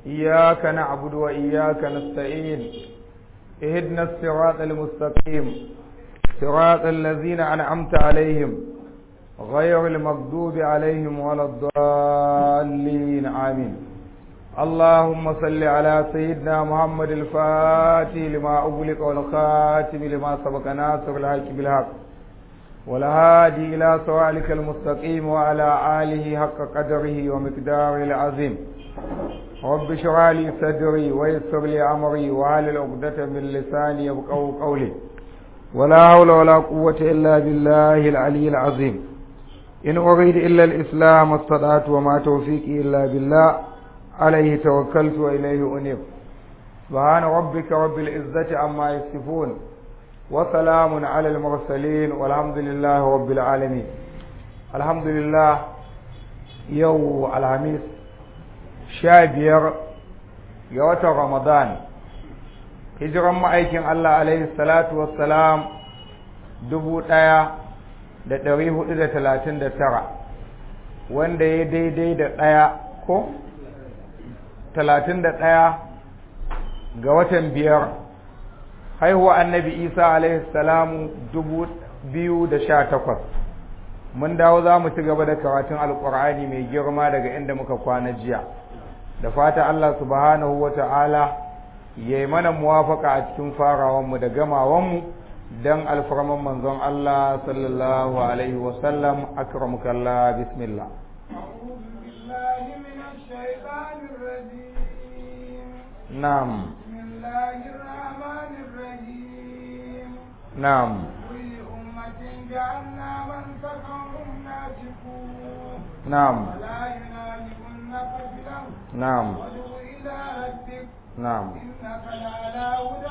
إياك نعبد وإياك نستعين اهدنا الصراط المستقيم صراط الذين أنعمت عليهم غير المغضوب عليهم ولا الضالين آمين اللهم صل على سيدنا محمد الفاتح لما أغلق والخاتم لما سبق ناصر الحق بالحق والهادي إلى صراطك المستقيم وعلى آله حق قدره ومقداره العظيم رب اشرح لي صدري ويسر لي أمري وعلى عقدة من لساني يبقوا قولي ولا حول ولا قوة إلا بالله العلي العظيم إن أريد إلا الإسلام استطعت وما توفيقي إلا بالله عليه توكلت وإليه أنيب سبحان ربك رب العزة عما يصفون وسلام على المرسلين والحمد لله رب العالمين الحمد لله يو الخميس شابير يوت رمضان hijiran ma'aikin Allah alaihi salatu wassalam dubu ɗaya da ɗari hudu da talatin da tara wanda ya daidai da ɗaya ko talatin da ɗaya ga watan biyar haihuwa annabi isa alaihi salamu dubu biyu da sha takwas mun dawo za mu ci gaba da karatun alkur'ani mai girma daga inda muka kwana jiya da fata allah subhanahu wa ta'ala ya yi mana muwafaka a cikin farawanmu da gamawanmu don alfarman manzon allah sallallahu alaihi wasallam akramukallah bismillah نعم بسم الله الرحمن الرحيم نعم كل أمة جعلنا من سكنهم ناسكوه نعم ولا ينادونك في الأرض نعم وادع إلى ربك نعم إنك لعلى هدى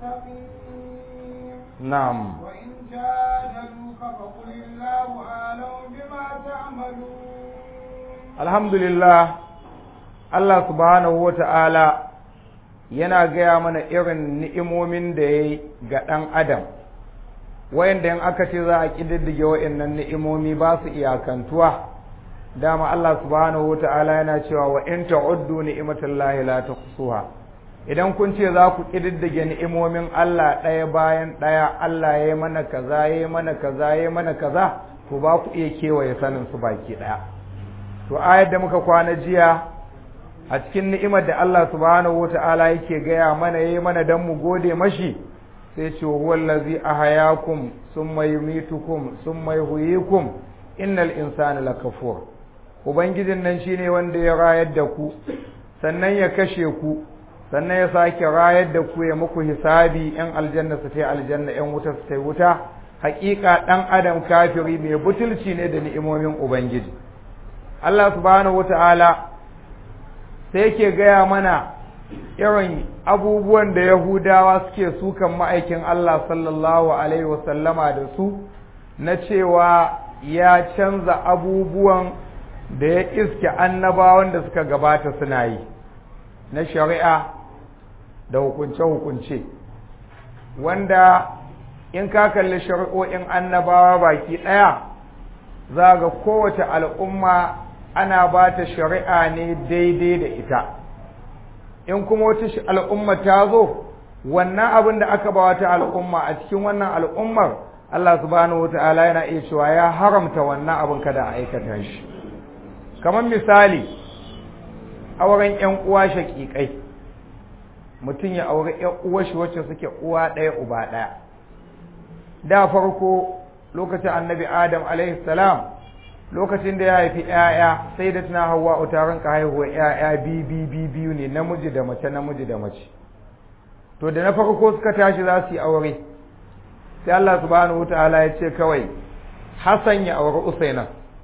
مستقيم نعم وإن جادلوك فقل الله أعلم بما تعملون alhamdulillah Allah subhanahu wa ta'ala yana gaya mana irin ni'imomin da ya yi ga ɗan adam wayanda in aka ce za a ƙididdige wa'innan ni'imomi ba su iyakantuwa dama Allah subhanahu wa ta'ala yana cewa wa in ta'uddu ni'imatallahi la tuhsuha idan kun ce za ku ƙididdige ni'imomin Allah ɗaya bayan ɗaya Allah ya yi mana kaza ya yi mana kaza ya yi mana kaza to ba ku iya kewaye sanin su baki ɗaya to ayar da muka kwana jiya a cikin ni'imar da Allah subhanahu wata'ala yake gaya mana yayi mana dan mu gode mashi sai ce huwal ladzi ahayakum summa yumitukum summa yuhyikum innal insana lakafur ubangijin nan shine wanda ya rayar da ku sannan ya kashe ku sannan ya sake rayar da ku ya muku hisabi yan aljanna su tai aljanna yan wuta su tai wuta haƙiƙa ɗan adam kafiri mai butulci ne da ni'imomin ubangiji Allah subhanahu wata'ala sai yake gaya mana irin abubuwan da Yahudawa suke sukan ma'aikin Allah sallallahu Alaihi wasallama da su na cewa ya canza abubuwan da ya iske annabawan da suka gabata suna yi na shari'a da hukunce-hukunce wanda in ka kalli shari'o'in annabawa baki ɗaya za ga kowace al'umma ana ba ta shari'a ne daidai da ita in kuma wata al'umma ta zo wannan abin da aka ba wata al'umma a cikin wannan al'ummar Allah subhanahu wa ta'ala yana iya cewa ya haramta wannan abin kada a aikata shi kamar misali auren ‘yan uwa shaƙiƙai mutum ya aure ‘yan uwa shi wacce suke uwa ɗaya uba ɗaya da farko lokacin annabi adam alaihi salam lokacin da ya haifi ‘ya'ya sai da tana hawa utarin ka haihuwa ‘ya'ya biyu biyu ne namiji da mace namiji da mace to da na farko suka tashi za su yi aure sai Allah subhanahu wataala ya ce kawai Hassan ya aure Usaina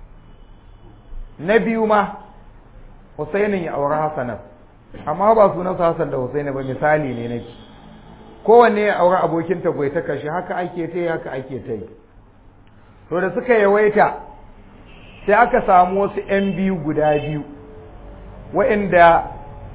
na biyu ma Usainin ya aure Hassanan amma ba sunansa Hassan da Usaina ba misali ne nake kowanne ya aure abokin ta bai ta kashe haka ake ta yi haka ake ta yi to da suka yawaita sai aka samu wasu ‘yan biyu guda biyu wa'inda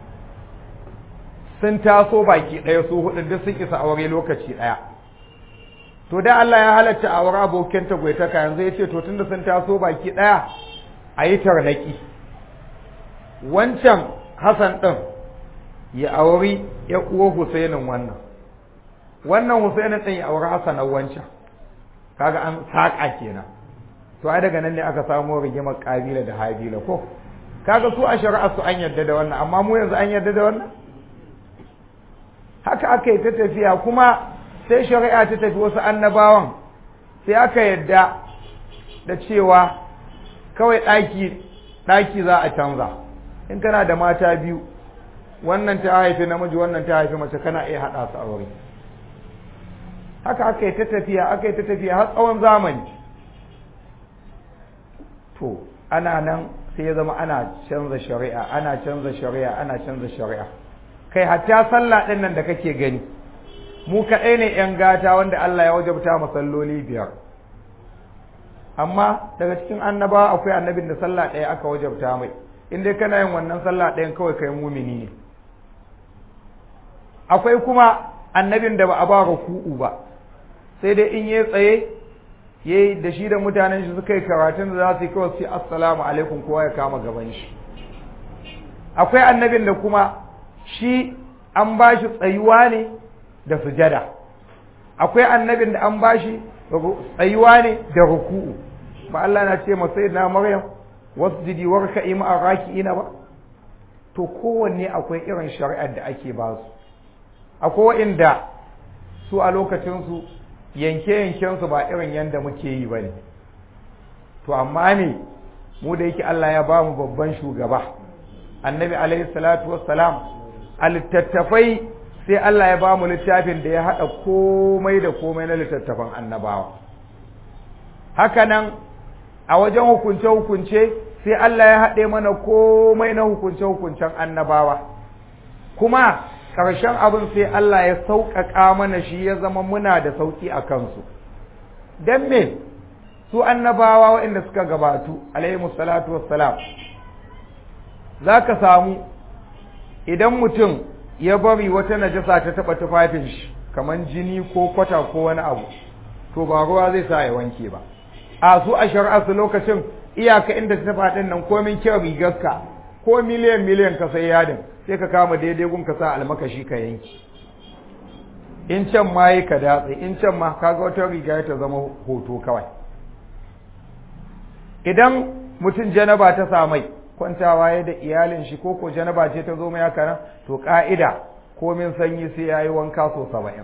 sun taso baki ɗaya su hudu duk sun isa aure lokaci ɗaya to da Allah ya halatta aure abokin tagwaitaka yanzu ya ce to tunda sun taso baki ɗaya a yi tarnaki wancan Hassan ɗin ya auri ya uwa Husainin wannan wannan Husainin din ya auri Hassan wancan kaga an saƙa kenan to ai daga nan ne aka samu rigimar kabila da habila ko kaga su a shari'a su an yarda da wannan amma mu yanzu an yarda da wannan haka aka yi ta tafiya kuma sai shari'a ta tafi wasu annabawan sai aka yarda da cewa kawai ɗaki ɗaki za a canza in kana da mata biyu wannan ta haifi namiji wannan ta haifi mace kana iya haɗa su aure haka aka yi ta tafiya aka yi ta tafiya har tsawon zamani to ana nan sai ya zama ana canza shari'a ana canza shari'a ana canza shari'a kai hatta sallah ɗin nan da kake gani mu kaɗai ne ‘yan gata wanda Allah ya wajabta masalloli biyar amma daga cikin annabawa akwai annabin da sallah ɗaya aka wajabta mai in dai kana yin wannan sallah ɗayan kawai kai mumini ne akwai kuma annabin da ba a ba ruku'u ba sai dai in yi tsaye yayi da shi da mutanen shi suka yi karatun da za su yi kawai su assalamu alaikum kowa ya kama gaban shi akwai annabin da kuma shi an ba shi tsayuwa ne da sujada akwai annabin da an ba shi tsayuwa ne da ruku'u ba Allah na ce masai na Maryam wasjidi warka'i ma'a raki'ina ba to kowanne akwai irin shari'ar da ake ba su akwai inda su a lokacinsu yanke-yankensu ba irin yadda muke yi ba ne to amma ne mu da yake Allah ya ba mu babban shugaba annabi alaihi salatu wassalam a littattafai sai Allah ya ba mu littafin da ya haɗa komai da komai na littattafan annabawa haka nan a wajen hukunce-hukunce sai Allah ya haɗe mana komai na hukunce-hukuncen annabawa kuma ƙarshen abin sai Allah ya sauƙaƙa mana shi ya zama muna da sauƙi a kansu don me su annabawa waɗanda suka gabatu alaihi salatu wassalam za ka samu idan mutum ya bari wata najasa ta taɓa tufafin shi kamar jini ko kwata ko wani abu to ba ruwa zai sa ya wanke ba a su a shari'a su lokacin iyaka inda ta taɓa ɗin nan komin kyau rigarka ko miliyan miliyan ka sai yadin sai ka kama daidai gun ka sa almakashi ka yanki in can ma yi ka datse in can ma kaga wata riga ta zama hoto kawai idan mutum janaba ta samai kwantawa ya da iyalin shi ko ko janaba ce ta zo mai haka nan to ka'ida komin sanyi sai ya yi wanka so saba'in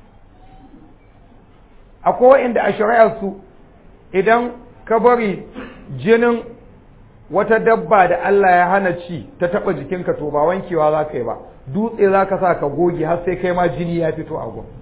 akwai inda a shari'ar su idan ka bari jinin wata dabba da Allah ya hana ci ta taba jikinka to ba wankewa za ka yi ba dutse za ka sa ka goge har sai kai ma jini ya fito a gun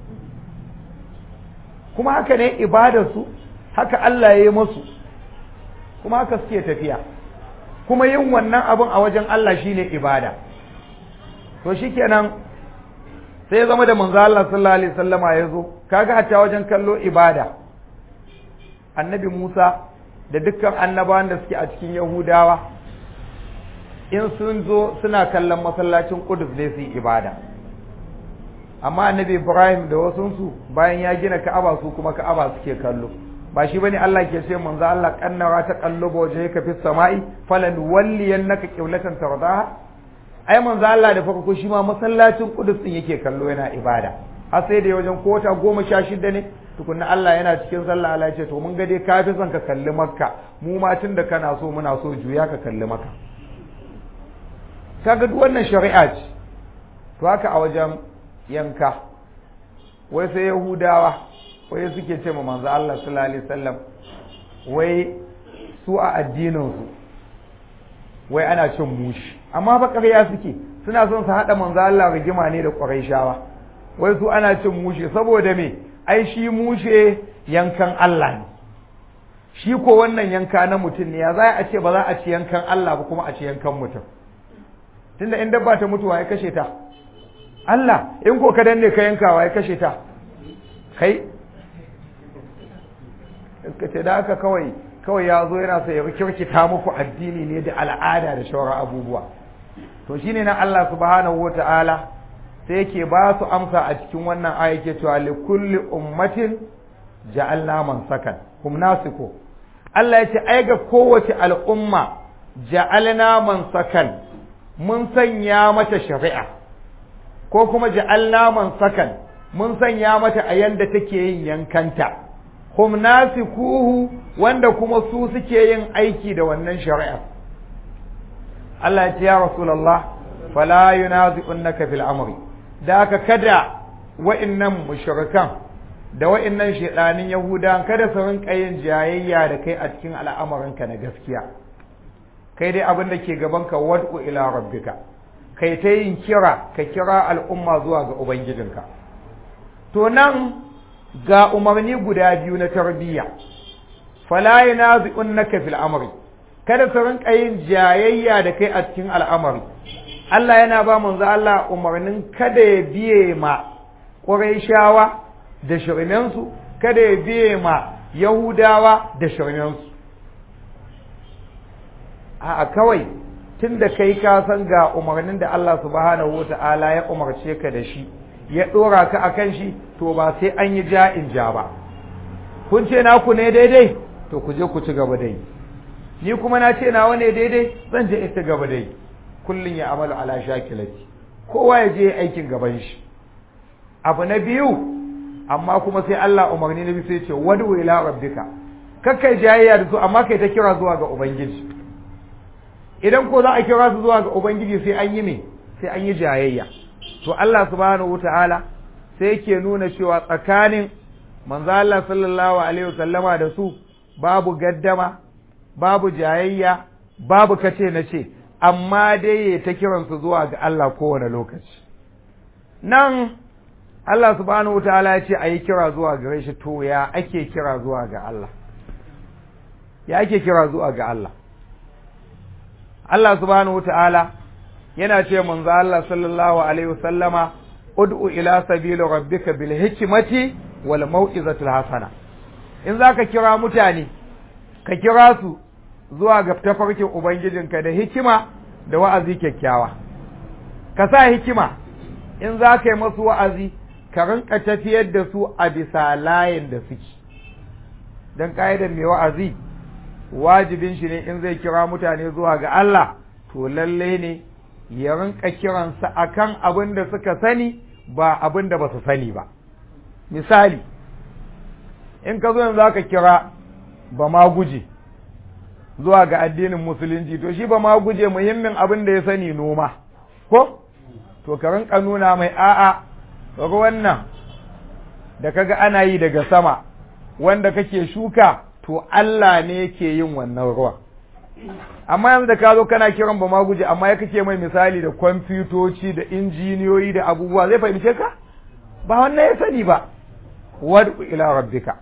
kuma haka ne ibadarsu haka Allah ya yi masu kuma haka suke tafiya kuma yin wannan abin a wajen Allah shine ibada to shikenan sai ya zama da manzo Allah sallallahu alaihi wasallama ya zo kaga hatta wajen kallo ibada annabi Musa da dukkan annabawan da suke a cikin Yahudawa in sun zo suna kallon masallacin Qudus ne su yi ibada amma annabi Ibrahim da wasunsu bayan ya gina Ka'aba su kuma Ka'aba suke kallo ba shi bane Allah ke ce manzo Allah kannara ta qalluba wajhaka fis sama'i falan walliyannaka qiblatan tardaha ai manzo Allah da farko shi ma masallacin Qudus din yake kallo yana ibada har sai da wajen kota goma sha shida ne tukunna Allah yana cikin sallah Allah ya ce to mun ga dai ka fi son ka kalli Makka mu ma tun da kana so muna so juya ka kalli Makka kaga duk wannan shari'a ce to haka a wajen yanka wai sai Yahudawa wai suke ce ma manzo Allah sallallahu alaihi wasallam wai su a addinin su wai ana cin mushi amma ba ƙarya suke suna son su haɗa manzo Allah rigima ne da Qurayshawa wai su ana cin mushe saboda me ai shi mushe yankan Allah ne shi ko wannan yanka na mutum ne ya za a ce ba za a ci yankan Allah ba kuma a ci yankan mutum tunda in dabba ta mutuwa ya kashe ta Allah in ko ka danne ka yankawa ya kashe ta kai ka ce da haka kawai kawai ya zo yana sai ya kirkita muku addini ne da al'ada da shauran abubuwa to shine na Allah subhanahu wata'ala sai yake ba su amsa a cikin wannan aya yake cewa li kulli ummatin ja'alna man sakan hum nasiku Allah ya ce ai ga kowace al'umma ja'alna man sakan mun sanya mata shari'a ko kuma ja'alna man sakan mun sanya mata a yanda take yin yankanta hum nasikuhu wanda kuma su suke yin aiki da wannan shari'a Allah ya ce ya rasulullah fala yunazi'unka fil amri da haka kada wa'innan mushrikan da wa'innan shedanin yahudan kada su rinka yin jayayya da kai a cikin al'amuranka na gaskiya kai dai abin da ke gaban ka wad'u ila rabbika kai ta yin kira ka kira al'umma zuwa ga ubangijinka to nan ga umarni guda biyu na tarbiyya fala yunazi'unka fil amri kada su rinka yin jayayya da kai a cikin al'amari Allah yana ba manzo Allah umarnin kada ya biye ma Qurayshawa da shirmensu kada ya biye ma Yahudawa da shirmensu a kawai tunda kai ka san ga umarnin da Allah subhanahu wata'ala ya umarce ka da shi ya dora ka akan shi to ba sai an yi ja'in ja ba kun ce naku ne daidai to ku je ku ci gaba dai ni kuma na ce nawa ne daidai zan je ita gaba dai kullun ya amalu ala shakilati kowa ya je aikin gaban shi abu na biyu amma kuma sai Allah umarni na biyu sai ce wadu ila rabbika kakkai jayayya da su amma kai ta kira zuwa ga ubangiji idan ko za a kira su zuwa ga ubangiji sai an yi me sai an yi jayayya to Allah subhanahu wataala sai yake nuna cewa tsakanin manzo Allah sallallahu alaihi wasallama da su babu gaddama babu jayayya babu kace na ce amma dai ya ta kiransu zuwa ga Allah kowane lokaci nan Allah subhanahu wataala ya ce a yi kira zuwa gare shi to ya ake kira zuwa ga Allah ya ake kira zuwa ga Allah Allah subhanahu wataala yana ce manzo Allah sallallahu alaihi wasallama ud'u ila sabili rabbika bil hikmati wal mau'izatil hasana in zaka kira mutane ka kira su zuwa ga tafarkin ubangijinka da hikima da wa'azi kyakkyawa ka sa hikima in za ka yi masu wa'azi ka rinka tafiyar da su a bisa layin da suke don ƙa'idar mai wa'azi wajibin shi ne in zai kira mutane zuwa ga Allah to lalle ne ya rinka kiransa akan abin da suka sani ba abin da ba su sani ba misali in ka zo yanzu za ka kira ba ma guje zuwa ga addinin musulunci to shi ba ma guje muhimmin abin da ya sani noma ko to ka rinka nuna mai a'a ruwan nan da kaga ana yi daga sama wanda kake shuka to Allah ne yake yin wannan ruwa amma yanzu da ka zo kana kiran ba ma guje amma ya kake mai misali da kwamfutoci da injiniyoyi da abubuwa zai fahimce ka ba wannan ya sani ba wad'u ila rabbika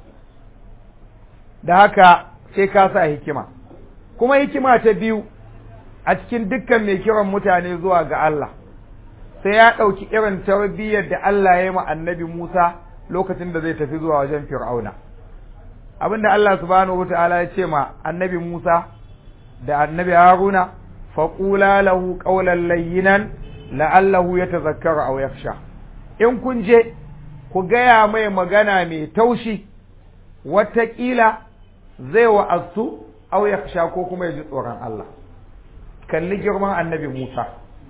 da haka sai ka sa hikima kuma hikima ta biyu a cikin dukkan mai kiran mutane zuwa ga Allah sai ya ɗauki irin tarbiyyar da Allah ya yi ma annabi Musa lokacin da zai tafi zuwa wajen Fir'auna abinda Allah subhanahu wata'ala ya ce ma annabi Musa da annabi Haruna faqula lahu qawlan layyinan la'allahu yatazakkaru aw yakhsha in kun je ku gaya mai magana mai taushi wataƙila zai wa'azu aw yakhsha ko kuma ya ji tsoron Allah kalli girman annabi Musa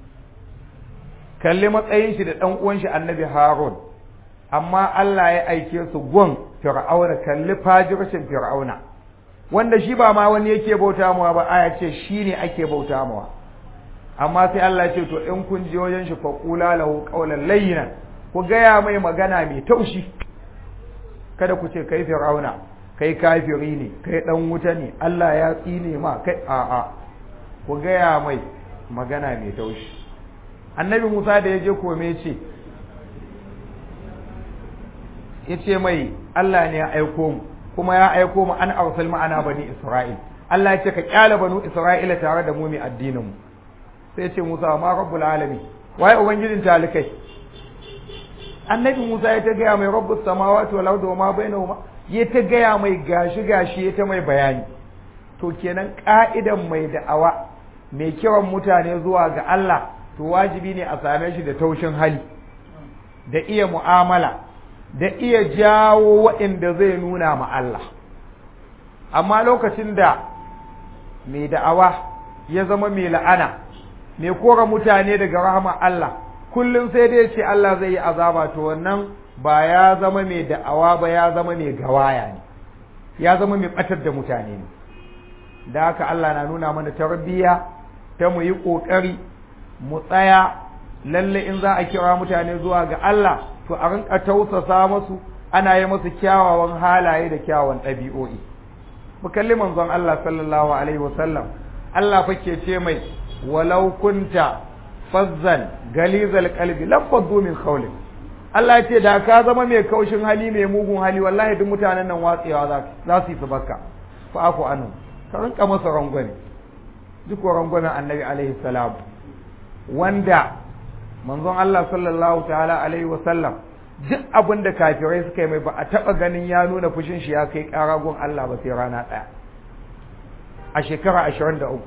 kalli matsayin shi da ɗan uwan shi annabi Harun amma Allah ya aike su gun Fir'auna kalli fajircin Fir'auna wanda shi ba ma wani yake bauta mawa ba aya ce shi ne ake bauta mawa amma sai Allah ya ce to in kun je wajen shi fa qula lahu qawlan layyinan ku gaya mai magana mai taushi kada ku ce kai Fir'auna kai kafiri ne kai dan wuta ne Allah ya tsine ma kai a'a ku gaya mai magana mai taushi annabi Musa da ya je kome ce ya ce mai Allah ne ya aiko mu kuma ya aiko mu an arsal ma'ana bani Isra'il Allah ya ce ka kyala banu Isra'ila tare da mu mai addinin mu sai ya ce Musa ma rabbul alamin waye ubangijin talikai annabi Musa ya ta gaya mai rabbus samawati wal ardi wa ma bainahuma ya ta gaya mai gashi gashi ya ta mai bayani to kenan ka'idan mai da'awa mai kiran mutane zuwa ga Allah to wajibi ne a same shi da taushin hali da iya mu'amala da iya jawo waɗanda zai nuna ma Allah amma lokacin da mai da'awa ya zama mai la'ana mai kora mutane daga rahama Allah kullum sai dai ce Allah zai yi azaba to wannan ba ya zama mai da'awa ba ya zama mai gawaya ne ya zama mai batar da mutane ne da haka Allah na nuna mana tarbiyya ta mu yi ƙoƙari mu tsaya lalle in za a kira mutane zuwa ga Allah to a rinka tausasa masu ana yi masu kyawawan halaye da kyawawan ɗabi'o'i mu kalli manzon Allah sallallahu alaihi wasallam Allah fa ke ce mai walau kunta fazzan galizal qalbi lafaddu min qawli Allah ya ce da ka zama mai kaushin hali mai mugun hali wallahi duk mutanen nan watsewa za za su yi su baka fa aku anu ka rinka masa rangwame duk rangwamen annabi alaihi salam wanda manzon Allah sallallahu ta'ala alaihi wasallam duk abin da kafirai suka yi mai ba a taɓa ganin ya nuna fushin shi ya kai ƙaragon Allah ba sai rana ɗaya a shekara ashirin da uku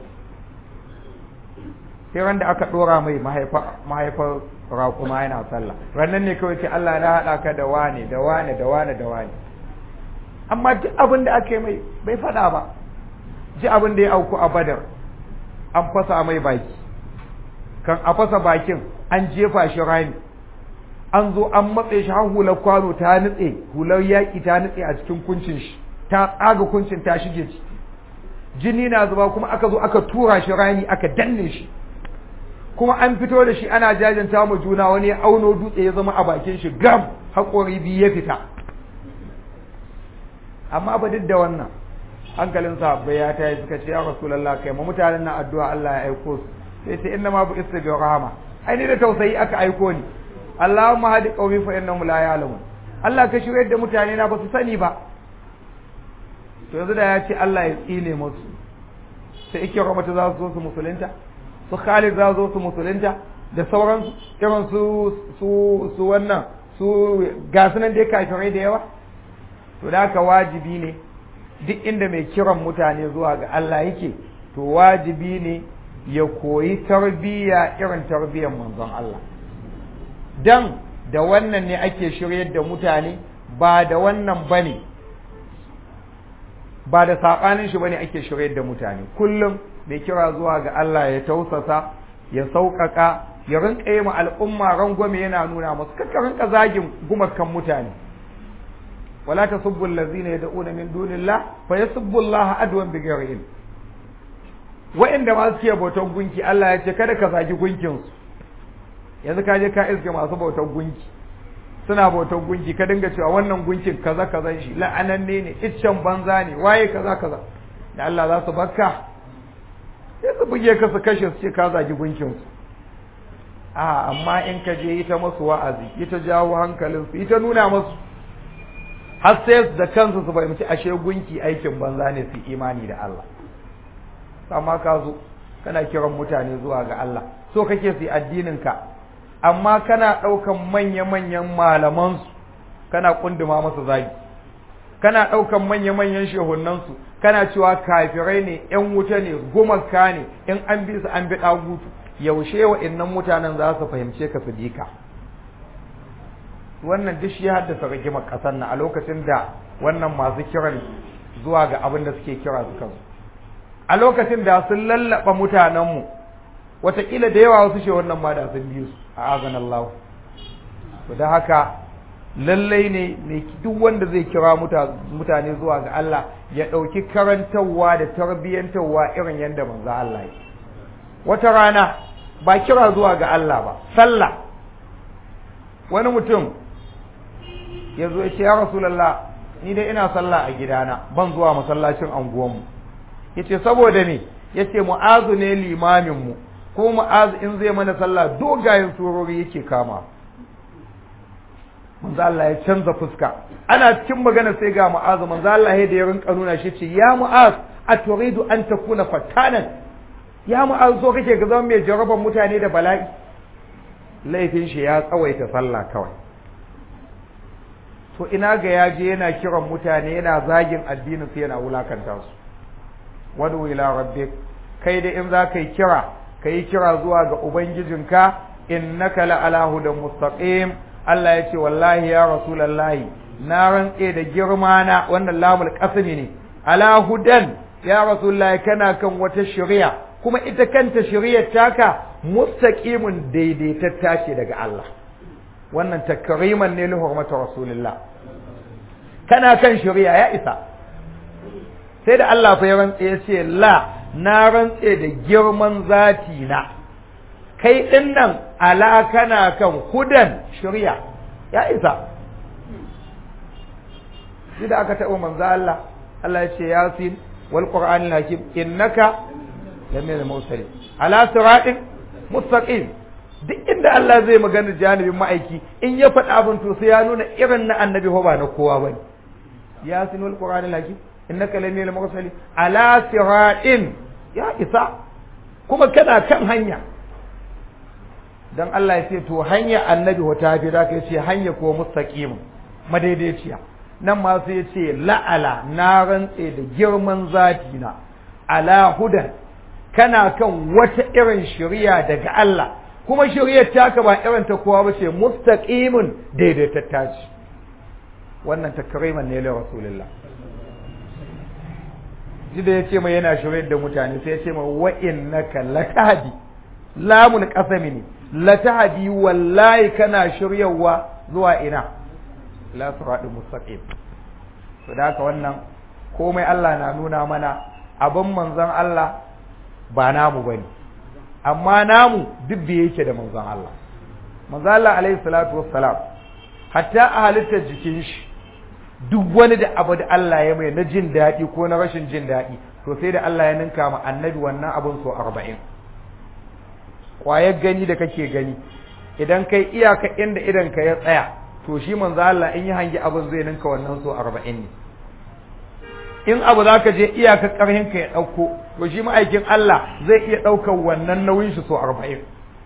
sai ran da aka ɗora mai mahaifar raƙuma yana sallah rannan ne kawai ce Allah na haɗa ka da wane da wane da wane da wane amma duk abin da aka yi mai bai faɗa ba ji abin da ya auku a badar an fasa mai baki kan a fasa bakin an jefa shi rami an zo an matse shi har hular kwano ta nutse hular yaƙi ta nutse a cikin kuncin shi ta tsaga kuncin ta shige ciki jini na zuba kuma aka zo aka tura shi rami aka danne shi kuma an fito da shi ana jajanta mu juna wani ya auno dutse ya zama a bakin shi gam haƙori biyu ya fita amma ba duk da wannan hankalin sahabbai ya tayi suka ce ya rasulullah kai ma mutanen nan addu'a Allah ya aiko su sai ce inna ma bu istibi rahama ai ni da tausayi aka aiko ni Allahumma hadi qaumi fa innahum la ya'lamun Allah ka shirye da mutane na ba su sani ba to yanzu da ya ce Allah ya tsine musu sai ikira mata za su zo su musulunta su Khalid za su zo su musulunta da sauransu irin su su su wannan su ga sunan dai kafirai da yawa to da haka wajibi ne duk inda mai kiran mutane zuwa ga Allah yake to wajibi ne ya koyi tarbiyya irin tarbiyyar manzon Allah dan da wannan ne ake shiryar da mutane ba da wannan bane ba da saɓanin shi bane ake shiryar da mutane kullum mai kira zuwa ga Allah ya tausasa ya sauƙaƙa ya rinka yi ma al'umma rangwame yana nuna masu kakka rinka zagin gumakan mutane wala tasubbu allazina yad'una min dunillah fa yasubbu Allah adwan bighairi ilm wa'inda ma suke bautan gunki Allah ya ce kada ka zagi gunkin su yanzu ka je ka iske masu bautan gunki suna bautan gunki ka dinga cewa wannan gunkin kaza kaza shi la'ananne ne iccen banza ne waye kaza kaza da Allah za su bakka sai su buge ka su kashe su ce ka zagi gunkin su a amma in ka je ita masu wa'azi ita jawo hankalin su ita nuna masu har sai da kansu su fahimci ashe gunki aikin banza ne su imani da Allah amma ka zo kana kiran mutane zuwa ga Allah so kake su addinin ka amma kana ɗaukan manya-manyan malamansu kana kunduma masa zagi kana ɗaukan manya-manyan shehunansu kana cewa kafirai ne ‘yan wuta ne gumaka ne in an bi su an bi ɗagutu yaushe wa innan mutanen za su fahimce ka su ka wannan duk shi ya haddasa rigimar ƙasar na a lokacin da wannan masu kiran zuwa ga abin da suke kira su kansu a lokacin da sun lallaba mutanenmu wataƙila da yawa wasu shi wannan ma da sun biyu su a azan Allah to da haka lallai ne ne duk wanda zai kira mutane zuwa ga Allah ya ɗauki karantarwa da tarbiyyantarwa irin yadda manzo Allah yi wata rana ba kira zuwa ga Allah ba sallah wani mutum ya zo ya ce ya rasulallah ni dai ina sallah a gidana ban zuwa masallacin anguwanmu ya ce saboda me ya ce mu'azu ne limaminmu ko mu'azu in zai mana sallah dogayen surori yake kama manzo Allah ya canza fuska ana cikin magana sai ga mu'azu manzo Allah ya da ya rinka nuna shi ce ya mu'az aturidu an takuna fattanan ya mu'az so kake ga zama mai jaraban mutane da bala'i laifin shi ya tsawaita sallah kawai to ina ga ya je yana kiran mutane yana zagin addinin su yana wulakanta su wadu ila rabbik kai da in za ka yi kira ka yi kira zuwa ga ubangijinka innaka la ala hudan mustaqim Allah ya ce wallahi ya rasulullahi na rantse da girma na wannan lamul qasmi ne ala hudan ya rasulullahi kana kan wata shari'a kuma ita kanta shari'ar taka mustaqimun daidaitatta ce daga Allah wannan takriman ne li hurmati rasulillah kana kan shari'a ya isa sai da Allah fa ya rantse ya ce la na rantse da girman zati na kai din nan ala kana kan hudan shari'a ya isa shi da aka taɓa manzo Allah Allah ya ce yasin wal qur'anil hakim innaka lamina mursalin ala siratin mustaqim duk inda Allah zai magana janibin ma'aiki in ya faɗa abin to sai ya nuna irin na annabi ko ba na kowa bane yasin wal qur'anil hakim innaka lamina mursalin ala siratin ya isa kuma kana kan hanya dan Allah ya ce to hanya annabi wata fi da ka ce hanya ko mustaqim madaidaiciya nan ma sai ya ce la'ala na rantse da girman zati na ala hudan kana kan wata irin shari'a daga Allah kuma shari'ar taka ba irin ta kowa ba ce mustaqimin daidaitatta ce wannan takriman ne la rasulullah ji da ya ce mai yana shari'ar da mutane sai ya ce mai wa innaka latahdi lamun qasami ne latahdi wallahi kana shiryawa zuwa ina la siratul mustaqim to da haka wannan komai Allah na nuna mana abin manzon Allah ba namu bane amma namu duk da yake da manzon Allah manzon Allah alaihi salatu wassalam hatta a halittar jikin shi duk wani da abu da Allah ya mai na jin daɗi ko na rashin jin daɗi to sai da Allah ya ninka ma annabi wannan abin so arba'in ƙwayar gani da kake gani idan kai iyaka inda idan ka ya tsaya to shi manzo Allah in yi hangi abin zai ninka wannan so arba'in ne in abu za ka je iyaka ƙarhin ka ya ɗauko to shi ma'aikin Allah zai iya ɗaukar wannan nauyin shi so arba'in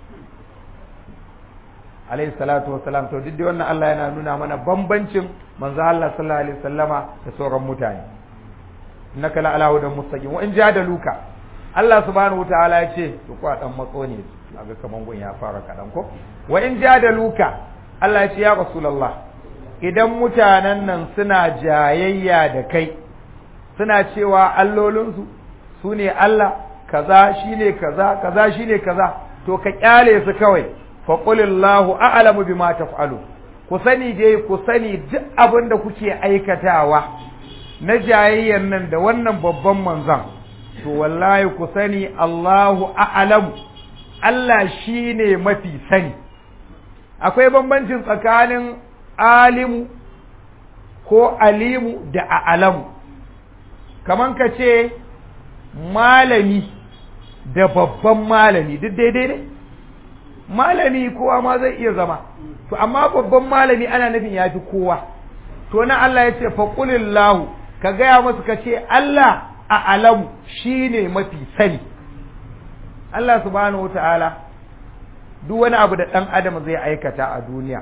alayhi salatu wa salam to duk wannan Allah yana nuna mana bambancin manzo Allah sallallahu alaihi wasallama da sauran mutane innaka la ala hudan mustaqim wa in jadaluka Allah subhanahu wataala ya ce to ko dan matso ne kaga kaman gun ya fara kadan ko wa in jadaluka Allah ya ce ya rasulullah idan mutanen nan suna jayayya da kai suna cewa allolinsu su ne Allah kaza shine kaza kaza shine kaza to ka kyale su kawai fa qulillahu a'lamu bima taf'alu ku sani dai ku sani duk abin da kuke aikatawa na jayayyan nan da wannan babban manzon to wallahi ku sani Allahu a'lamu Allah shine mafi sani akwai bambancin tsakanin alimu ko alimu da a'lamu kaman ka ce malami da babban malami duk daidai ne malami kowa ma zai iya zama to amma babban malami ana nufin ya fi kowa to na Allah ya ce faƙulillahu ka gaya masu ka ce Allah a alamu shi ne mafi sani Allah subhanahu wa ta'ala duk wani abu da ɗan adam zai aikata a duniya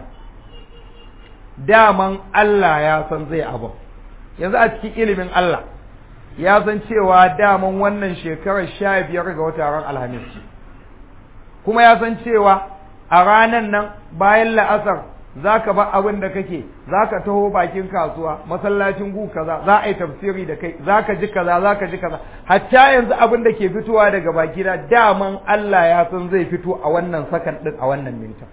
daman Allah ya san zai abu yanzu a cikin ilimin Allah ya san cewa daman wannan shekarar sha biyar ga wata ran alhamis kuma ya san cewa a ranan nan bayan la'asar za ka ba abin da kake za ka taho bakin kasuwa masallacin gu kaza za a yi tafsiri da kai za ka ji kaza za ka ji kaza hatta yanzu abin da ke fitowa daga baki na daman Allah ya san zai fito a wannan sakan din a wannan minta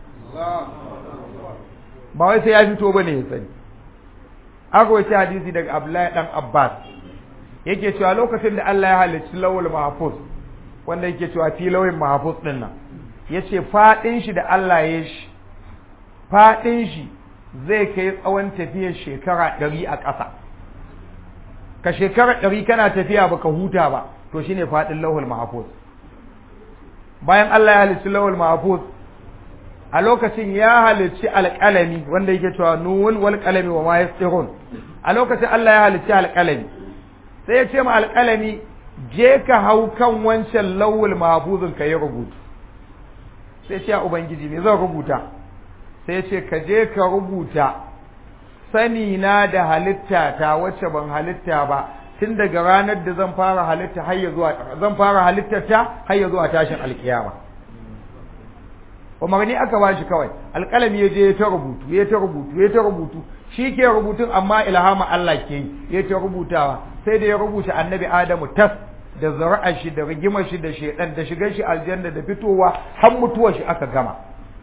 ba wai sai ya fito bane ya sani aka wace hadisi daga Abdullahi dan Abbas yake cewa lokacin da Allah ya halicci lawul mahfuz wanda yake cewa fi lawin mahfuz din nan yace fadin shi da Allah ya shi fadin shi zai kai tsawon tafiyar shekara ɗari a ƙasa ka shekara ɗari kana tafiya baka huta ba to shine fadin lawul mahfuz bayan Allah ya halicci lawul mahfuz a lokacin ya halicci alƙalami wanda yake cewa nun wal qalami wa ma yastirun a lokacin Allah ya halicci alƙalami sai ya ce ma alƙalami je ka hau kan wancan lawul mahfuzin ka yi rubutu sai ce ubangiji me zan rubuta sai ya ce ka je ka rubuta sani na da halitta ta wacce ban halitta ba tun daga ranar da zan fara halitta har ya zuwa zan fara halittar ta har ya zuwa tashin alkiyama umarni aka ba shi kawai alƙalami ya je ya ta rubutu ya ta rubutu ya ta rubutu shi ke rubutun amma ilhama Allah ke yi ya ta rubutawa sai da ya rubuta annabi Adamu tas da zara'a shi da rigimar shi da shedan da shigar shi aljanna da fitowa har mutuwar shi aka gama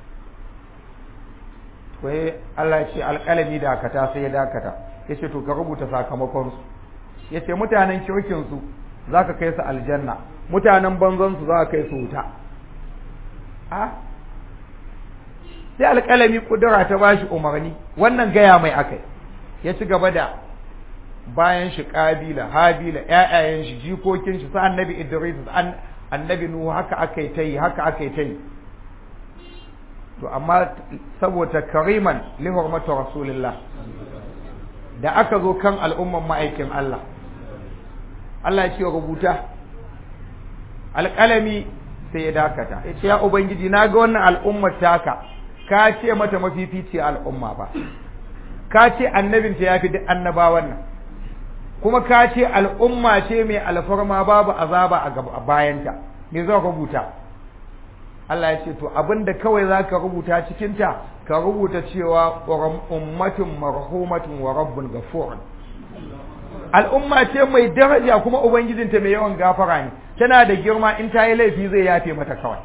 sai Allah ya ce alƙalami dakata sai ya dakata ya ce to ka rubuta sakamakon su ya ce mutanen kirkin su za ka kai su aljanna mutanen banzan su za ka kai su wuta a sai alƙalami kudura ta bashi umarni wannan gaya mai akai ya ci gaba da bayan shi kabila habila ƴaƴayen shi jikokin shi sa annabi idris an annabi nuhu haka akai ta yi haka akai ta yi to amma saboda kariman li hurmatu rasulillah da aka zo kan al'umman ma'aikin Allah Allah ya ce rubuta alƙalami sai ya dakata ya ce ya ubangiji na ga wannan al'ummar taka ka ce mata mafifici al'umma ba ka ce annabinta ya fi duk annabawan nan kuma ka ce al'umma ce mai alfarma babu azaba a bayanta me zan rubuta Allah ya ce to abinda kawai za ka rubuta cikinta ka rubuta cewa ummatun marhumatun wa rabbun gafurun al'umma ce mai daraja kuma ubangijinta mai yawan gafara ne tana da girma in ta yi laifi zai yafe mata kawai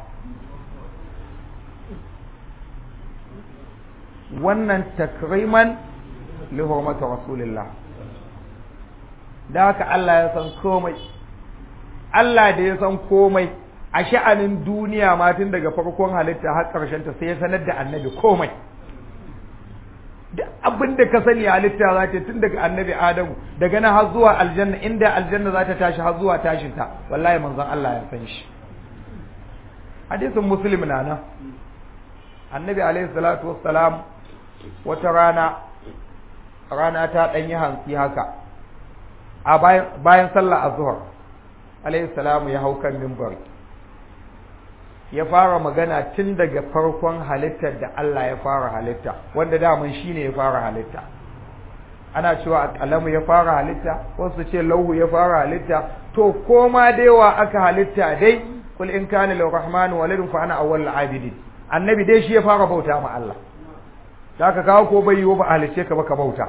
wannan takriman li hurmati rasulillah da haka Allah ya san komai Allah da ya san komai a sha'anin duniya ma tun daga farkon halitta har ƙarshen ta sai ya sanar da annabi komai duk abin da ka sani halitta za ta tun daga annabi adamu daga nan har zuwa aljanna inda aljanna za ta tashi har zuwa tashin ta wallahi manzon Allah ya san shi hadisin muslim na nan annabi alaihi salatu wassalam wata rana rana ta ɗan yi hantsi haka a bayan sallah azhar alaihi salamu ya hau kan mimbari ya fara magana tun daga farkon halittar da Allah ya fara halitta wanda daman shine ya fara halitta ana cewa kalamu ya fara halitta wasu ce lauhu ya fara halitta to koma da yawa aka halitta dai kul in kana lirrahman waladun fa ana awwalul abidin annabi dai shi ya fara bauta ma Allah da aka kawo ko bai yiwu ba halice ka ba ka bauta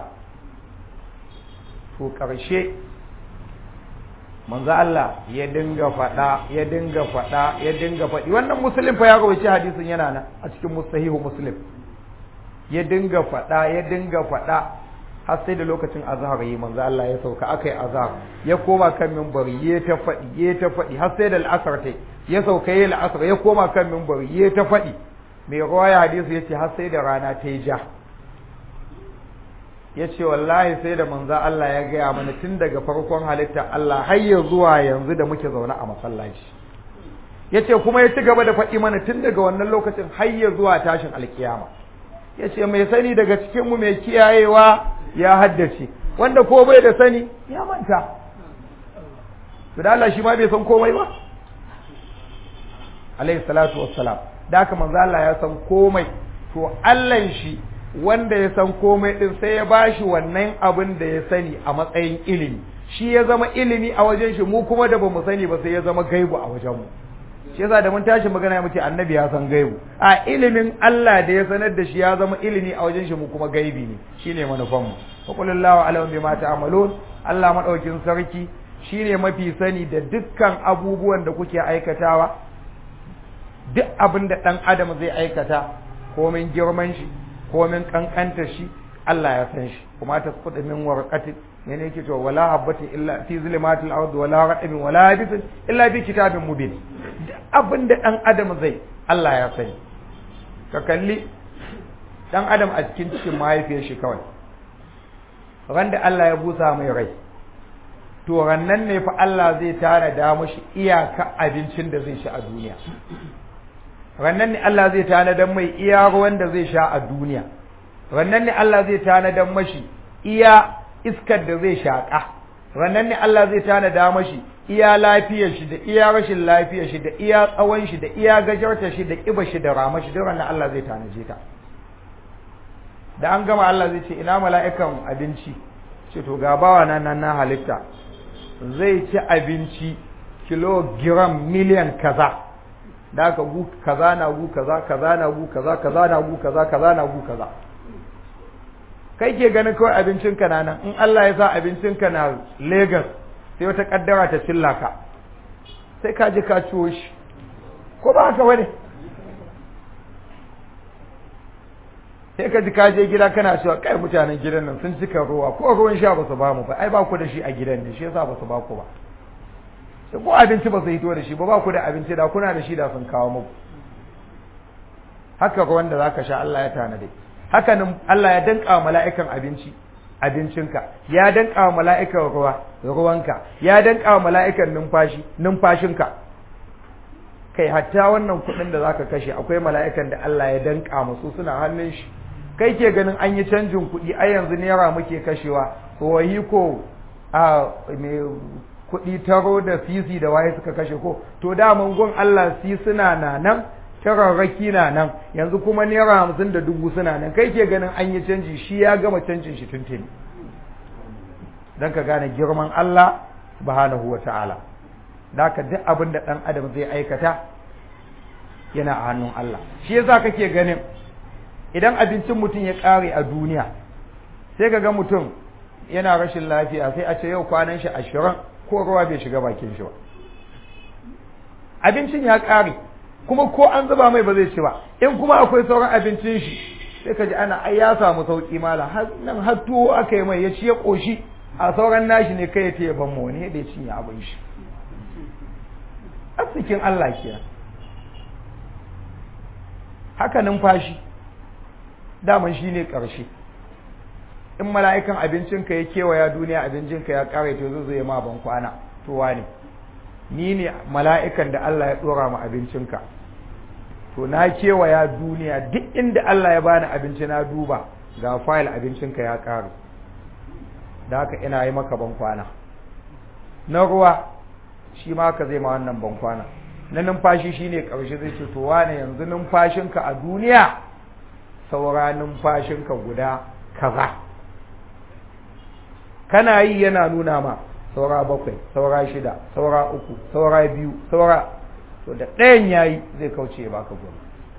to karshe manzo Allah ya dinga faɗa ya dinga faɗa ya dinga faɗi wannan muslim fa ya rawaita hadisin yana nan a cikin mustahihu muslim ya dinga faɗa ya dinga faɗa har sai da lokacin azhar yi manzo Allah ya sauka akai azhar ya koma kan minbari ya ta faɗi ya ta faɗi har sai da al'asar tai ya sauka ya al'asar ya koma kan minbari ya ta faɗi mai rawaya hadisi yace har sai da rana ta yi ja ya ce wallahi sai da manza Allah ya gaya mana tun daga farkon halitta Allah har ya zuwa yanzu da muke zaune a masallaci ya ce kuma ya ci gaba da faɗi mana tun daga wannan lokacin har ya zuwa tashin alkiyama ya ce mai sani daga cikinmu mai kiyayewa ya haddace wanda ko bai da sani ya manta to da Allah shi ma bai san komai ba alaihi salatu wassalam da haka manzo Allah ya san komai to Allah shi wanda ya san komai din sai ya bashi wannan abin da ya sani a matsayin ilimi shi ya zama ilimi a wajen shi mu kuma da bamu sani ba sai ya zama gaibu a wajen mu shi yasa da mun tashi magana muke annabi ya san gaibu a ilimin Allah da ya sanar da shi ya zama ilimi a wajen shi mu kuma gaibi ne shine manufan mu fa qulillahu alam bima ta'malun Allah madaukin sarki shine mafi sani da dukkan abubuwan da kuke aikatawa duk abin da dan adam zai aikata komin girman shi komin kankanta shi Allah ya san shi kuma ta kuɗa min warqatin ne ne yake cewa wala habbatin illa fi zulumatil ard wala raqabin wala yabisin illa fi kitabin mubin abin da dan adam zai Allah ya sani ka kalli dan adam a cikin cikin mahaifiyar shi kawai ran da Allah ya busa mai rai to rannan ne fa Allah zai tara da mashi iyaka abincin da zai sha a duniya rannan ne Allah zai tanadar mai iya ruwan da zai sha a duniya rannan ne Allah zai tanadar mashi iya iskar da zai shaƙa rannan ne Allah zai tanada mashi iya lafiyar shi da iya rashin lafiyar shi da iya tsawon shi da iya gajarta shi da ƙiba shi da rama shi duk rannan Allah zai tanaje ta da an gama Allah zai ce ina mala'ikan abinci ce to ga bawa na nan na halitta zai ci abinci kilogiram miliyan kaza da aka gu kaza na gu kaza kaza na gu kaza kaza na gu kaza kaza na gu kaza kai ke ganin kawai abincinka na nan in Allah ya sa abincinka na Lagos sai wata kaddara ta cilla ka sai ka je ka ciwo shi ko ba haka bane sai ka ji ka je gida kana cewa kai mutanen gidan nan sun cika ruwa ko ruwan sha ba su ba mu ba ai ba ku da shi a gidan ne shi yasa ba su ba ku ba sai ko abinci ba su hito da shi ba ba ku da abinci da kuna da shi da sun kawo muku haka ruwan da zaka sha Allah ya tanade haka nan Allah ya danka wa mala'ikan abinci abincinka ya danka wa mala'ikan ruwa ruwanka ya danka wa mala'ikan numfashi numfashinka kai hatta wannan kuɗin da zaka kashe akwai mala'ikan da Allah ya danka musu suna hannun shi kai ke ganin an yi canjin kuɗi a yanzu naira muke kashewa tsohi ko a me kuɗi taro da sisi da waye suka kashe ko to da gun Allah si suna na nan tararraki na nan yanzu kuma naira hamsin da dubu suna nan kai ke ganin an yi canji shi ya gama canjin shi tuntuni don ka gane girman Allah subhanahu wa ta'ala da ka duk abin da ɗan adam zai aikata yana a hannun Allah shi yasa kake ganin idan abincin mutum ya ƙare a duniya sai ka ga mutum yana rashin lafiya sai a ce yau kwanan shi ashirin ko ruwa bai shiga bakin shi ba abincin ya ƙare kuma ko an zuba mai ba zai ci ba in kuma akwai sauran abincin shi sai ka ji ana ai ya samu sauki mala har nan har tuwo aka yi mai ya ci ya ƙoshi a sauran nashi ne kai ya ce ban mu wani da ya cinye abin shi arzikin Allah kenan haka numfashi daman shi ne ƙarshe in mala'ikan abincinka ya kewaya duniya abincinka ya ƙare to zai zai ma ban kwana to wane ni ne mala'ikan da Allah ya ɗora ma abincinka to na kewaya duniya duk inda Allah ya bani abinci na duba ga fayil abincinka ya ƙaru da haka ina yi maka ban kwana na ruwa shi ma ka zai ma wannan ban kwana na numfashi shine ƙarshe zai ce to wane yanzu numfashinka a duniya saura numfashinka guda kaza kana yi yana nuna ma saura bakwai saura shida saura uku saura biyu saura to da ɗayan yayi zai kauce ya baka goma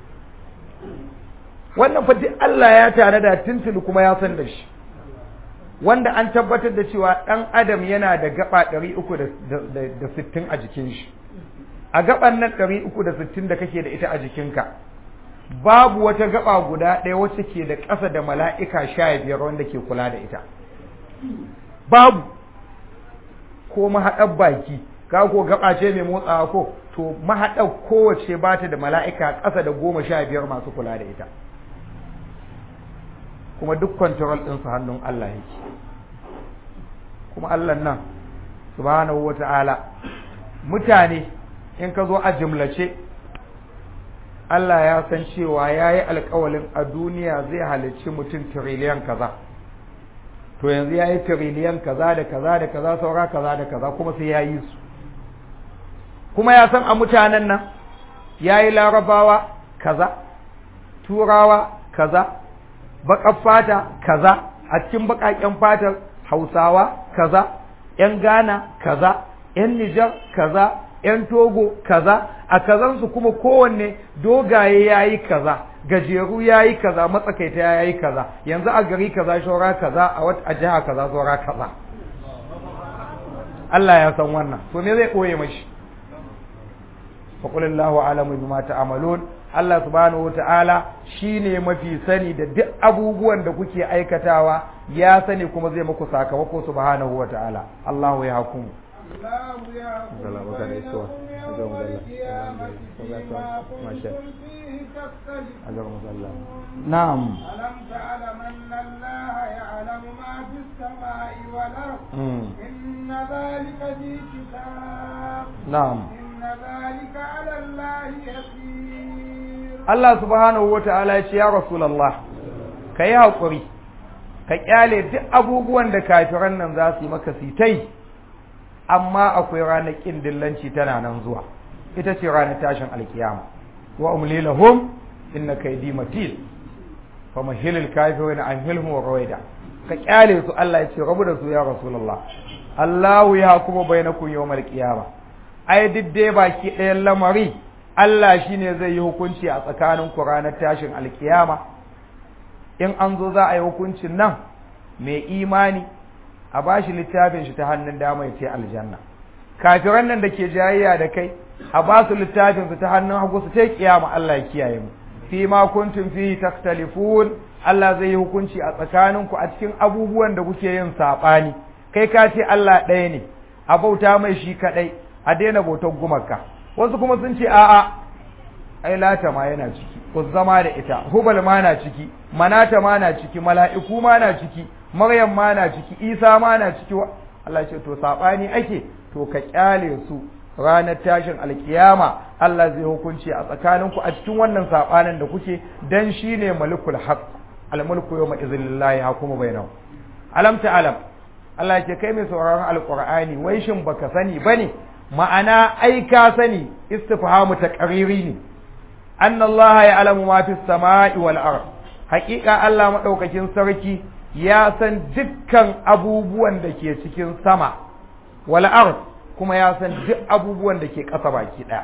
wannan fa duk Allah ya tare da tuntuni kuma ya san da shi wanda an tabbatar da cewa ɗan adam yana da gaba ɗari uku da sittin a jikin shi a gaban nan ɗari uku da sittin da kake da ita a jikinka babu wata gaba guda ɗaya wacce ke da ƙasa da mala'ika sha biyar wanda ke kula da ita babu ko mahaɗar baki ka ko gaba ce mai motsawa ko to mahaɗar kowace ba ta da mala'ika ƙasa da goma sha biyar masu kula da ita kuma duk kwantarol ɗinsu hannun Allah yake kuma Allah nan subhanahu wa ta'ala mutane in ka zo a jimlace Allah ya san cewa ya yi alkawalin a duniya zai halicci mutum tiriliyan kaza to yanzu ya yi tiriliyan kaza da kaza da kaza saura kaza da kaza kuma sai ya yi su kuma ya san a mutanen nan ya yi larabawa kaza turawa kaza baƙar fata kaza a cikin baƙaƙen fatar hausawa kaza ‘yan ghana kaza ‘yan nijar kaza ‘yan togo kaza a kazansu kuma kowanne dogaye ya yi kaza gajeru ya yi kaza matsakaita ya yi kaza yanzu a gari kaza shora kaza a wata a jiha kaza shora kaza Allah ya san wannan to me zai ɓoye mashi faƙulillahu alamu bima ta'amalun Allah subhanahu wa ta'ala shi ne mafi sani da duk abubuwan da kuke aikatawa ya sani kuma zai muku sakamako subhanahu wa ta'ala Allahu ya hukumu الله يحكم بينهم يوم القيامة فيما كنتم فيه تختلفون نعم ألم تعلم أن الله يعلم ما في السماء والأرض إن ذلك في كتاب نعم إن ذلك على الله يسير Allah subhanahu wa ta'ala ya ce ya Rasulallah ka yi haƙuri ka ƙyale duk abubuwan da kafiran nan za su yi maka sitai amma akwai ranar ƙin dillanci tana nan zuwa ita ce ranar tashin alkiyama wa umli lahum inna kaydi matil fa mahilil kafirin an hilhum wa rawaida ka ƙyale su Allah ya ce rabu da su ya Rasulallah Allahu ya kuma bainakum yawmal qiyama ai duk dai baki ɗayan lamari Allah shi ne zai yi hukunci a tsakanin ku ranar tashin alkiyama in an zo za a yi hukuncin nan mai imani a ba shi littafin shi ta hannun dama ya ce aljanna kafiran nan da ke jayayya da kai a ba su littafin su ta hannun hagu su ta kiyama Allah ya kiyaye mu fi ma kuntum fihi takhtalifun Allah zai yi hukunci a tsakaninku a cikin abubuwan da kuke yin sabani kai ka ce Allah ɗaya ne a bauta mai shi kadai a daina bautar gumaka wasu kuma sun ce a'a ai lata ma yana ciki zama da ita hubal ma na ciki manata ma na ciki mala'iku ma na ciki maryam ma na ciki isa ma na ciki Allah ce to sabani ake to ka kyale su ranar tashin alkiyama Allah zai hukunci a tsakaninku a cikin wannan sabanin da kuke dan shine malikul haq almulku yawma iznillahi hukumu bainahu alam ta alam Allah ke kai mai sauraron alqur'ani wai shin baka sani bane ma'ana ai ka sani istifhamu taqriri ne anna Allah ya'lamu ma fis sama'i wal ard haqiqa Allah madaukakin sarki ya san dukkan abubuwan da ke cikin sama wal ard kuma ya san duk abubuwan da ke ƙasa baki ɗaya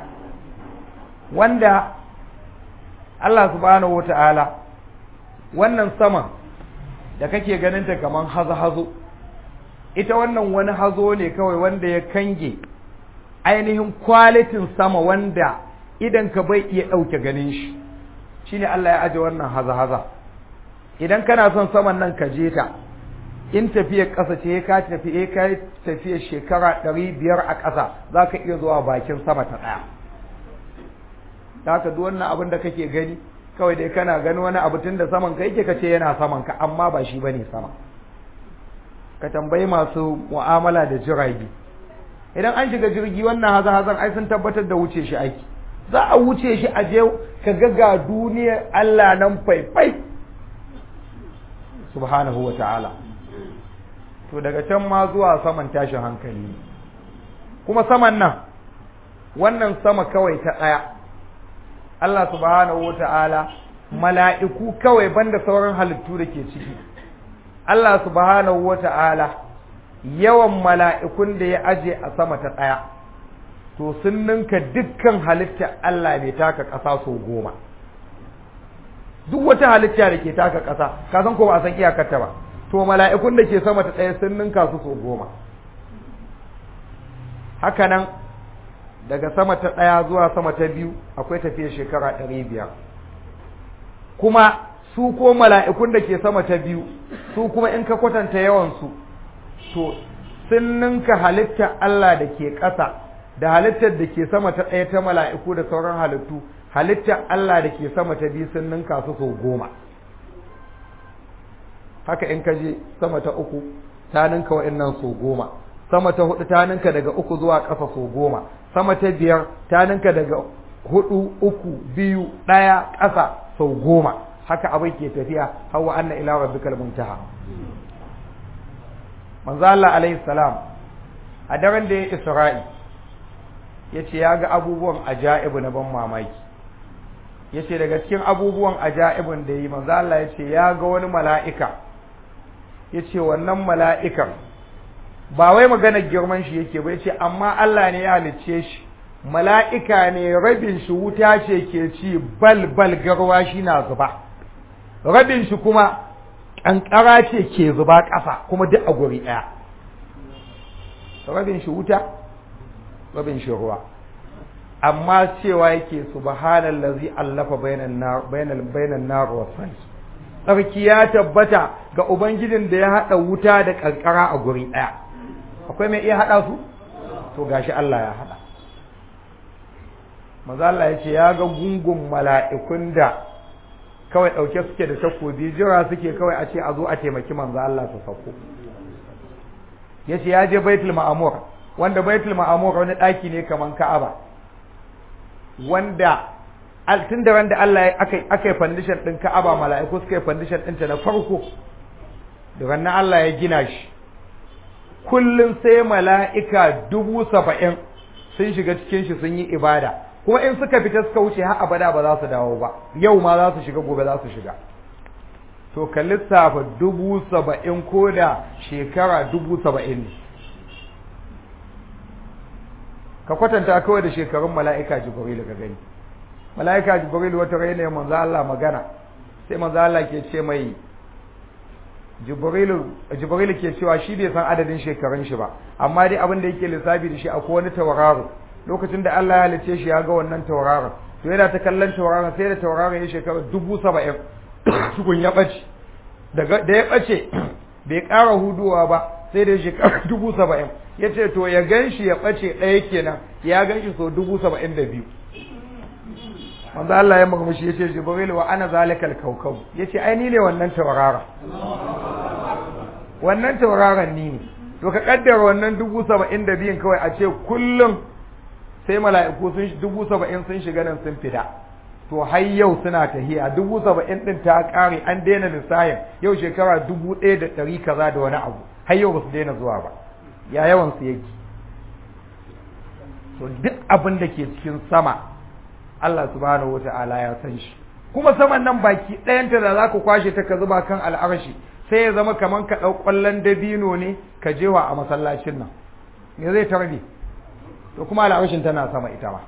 wanda Allah subhanahu wata'ala wannan sama da kake ganin ta kaman hazo-hazo ita wannan wani hazo ne kawai wanda ya kange ainihin kwalitin sama wanda idan ka bai iya ɗauke ganin shi shine Allah ya aje wannan haza-haza idan kana son saman nan ka je ta in tafiyar ƙasa ce ka tafi ka tafiyar shekara ɗari biyar a ƙasa za ka iya zuwa bakin sama ta ɗaya da haka duk wannan abin da kake gani kawai dai kana gani wani abu tun da saman ka yake ka ce yana saman ka amma ba shi bane sama ka tambayi masu mu'amala da jirage idan an shiga jirgi wannan haza hazan ai sun tabbatar da wuce shi aiki za a wuce shi a je ka ga ga duniyar Allah nan faifai subhanahu wa ta'ala to daga can ma zuwa saman tashin hankali kuma saman nan wannan sama kawai ta ɗaya Allah subhanahu wata'ala mala'iku kawai banda sauran halittu da ke ciki Allah subhanahu wata'ala yawan mala'ikun da ya aje a sama ta ɗaya to sun ninka dukkan halitta Allah mai taka ƙasa sau goma duk wata halitta da ke taka ƙasa ka san ko ba a san iyakarta ba to mala'ikun da ke sama ta ɗaya sun ninka su sau goma haka nan daga sama ta ɗaya zuwa sama ta biyu akwai tafiya shekara ɗari biyar kuma su ko mala'ikun da ke sama ta biyu su kuma in ka kwatanta yawansu to sun ninka halittar Allah da ke ƙasa da halittar da ke sama ta ɗaya ta mala'iku da sauran halittu halittar Allah da ke sama ta biyu sun ninka su sau goma haka in ka je sama ta uku ta ninka wa'annan sau goma sama ta hudu ta ninka daga uku zuwa ƙasa sau goma sama ta biyar ta ninka daga hudu uku biyu ɗaya ƙasa sau goma haka abin ke tafiya hawa anna ila rabbikal muntaha manzo Allah alaihi salam a daren da ya Isra'i yace ya ga abubuwan ajaibu na ban mamaki yace daga cikin abubuwan ajaibun da yi manzo Allah yace ya ga wani mala'ika yace wannan mala'ikan ba wai maganar girman shi yake ba yace amma Allah ne ya halicce shi mala'ika ne rabin shi wuta ce ke ci bal bal garwa shi na zuba rabin shi kuma kankara ce ke zuba ƙasa kuma duk a guri ɗaya rabin shi wuta rabin shi ruwa amma cewa yake subhanallazi allafa bainan nar bainal bainan nar wa tsarki ya tabbata ga ubangijin da ya hada wuta da kankara a guri ɗaya akwai mai iya hada su to gashi Allah ya hada maza Allah ya ce ya ga gungun mala'ikun da kawai ɗauke suke da takobi jira suke kawai a ce a zo a taimaki manzo Allah su sauko ya ce ya je baitul ma'amur wanda baitul ma'amur wani ɗaki ne kaman ka'aba wanda tun da wanda Allah aka yi fandishan ɗin ka'aba mala'iku suka yi fandishan ɗinta na farko da wannan Allah ya gina shi kullum sai mala'ika dubu saba'in sun shiga cikin shi sun yi ibada kuma in suka fita suka wuce har abada ba za su dawo ba yau ma za su shiga gobe za su shiga to ka lissafa dubu saba'in ko da shekara dubu saba'in ne ka kwatanta kawai da shekarun mala'ika jibril ka gani mala'ika jibril wata raina manzo Allah magana sai manzo Allah ke ce mai jibrilu jibrilu ke cewa shi bai san adadin shekarun shi ba amma dai abin da yake lissafi da shi akwai wani tauraro lokacin da Allah ya halice shi ya ga wannan tauraron to yana ta kallon tauraron sai da tauraron ya shekara dubu saba'in tukun ya ɓace da ya ɓace bai ƙara huduwa ba sai da shekara dubu saba'in ya ce to ya gan shi ya ɓace ɗaya kenan ya gan shi so dubu saba'in da biyu manzo Allah ya murmushi ya ce jibril wa ana zalikal kaukau ya ce ai ni ne wannan tauraron wannan tauraron ni ne to ka kaddara wannan dubu saba'in da biyun kawai a ce kullum sai mala'iku sun dubu saba'in sun shiga nan sun fita to har yau suna tahiya dubu saba'in din ta kare an daina lissahin yau shekara dubu ɗaya da ɗari kaza da wani abu har yau ba su daina zuwa ba ya yawan su yake to duk abin da ke cikin sama Allah subhanahu wata'ala ya san shi kuma saman nan baki ɗayanta da za ka kwashe ta ka zuba kan al'arshi sai ya zama kamar ka ɗau ƙwallon dabino ne ka jewa a masallacin nan me zai tarbe to kuma al'arshin tana sama ita ma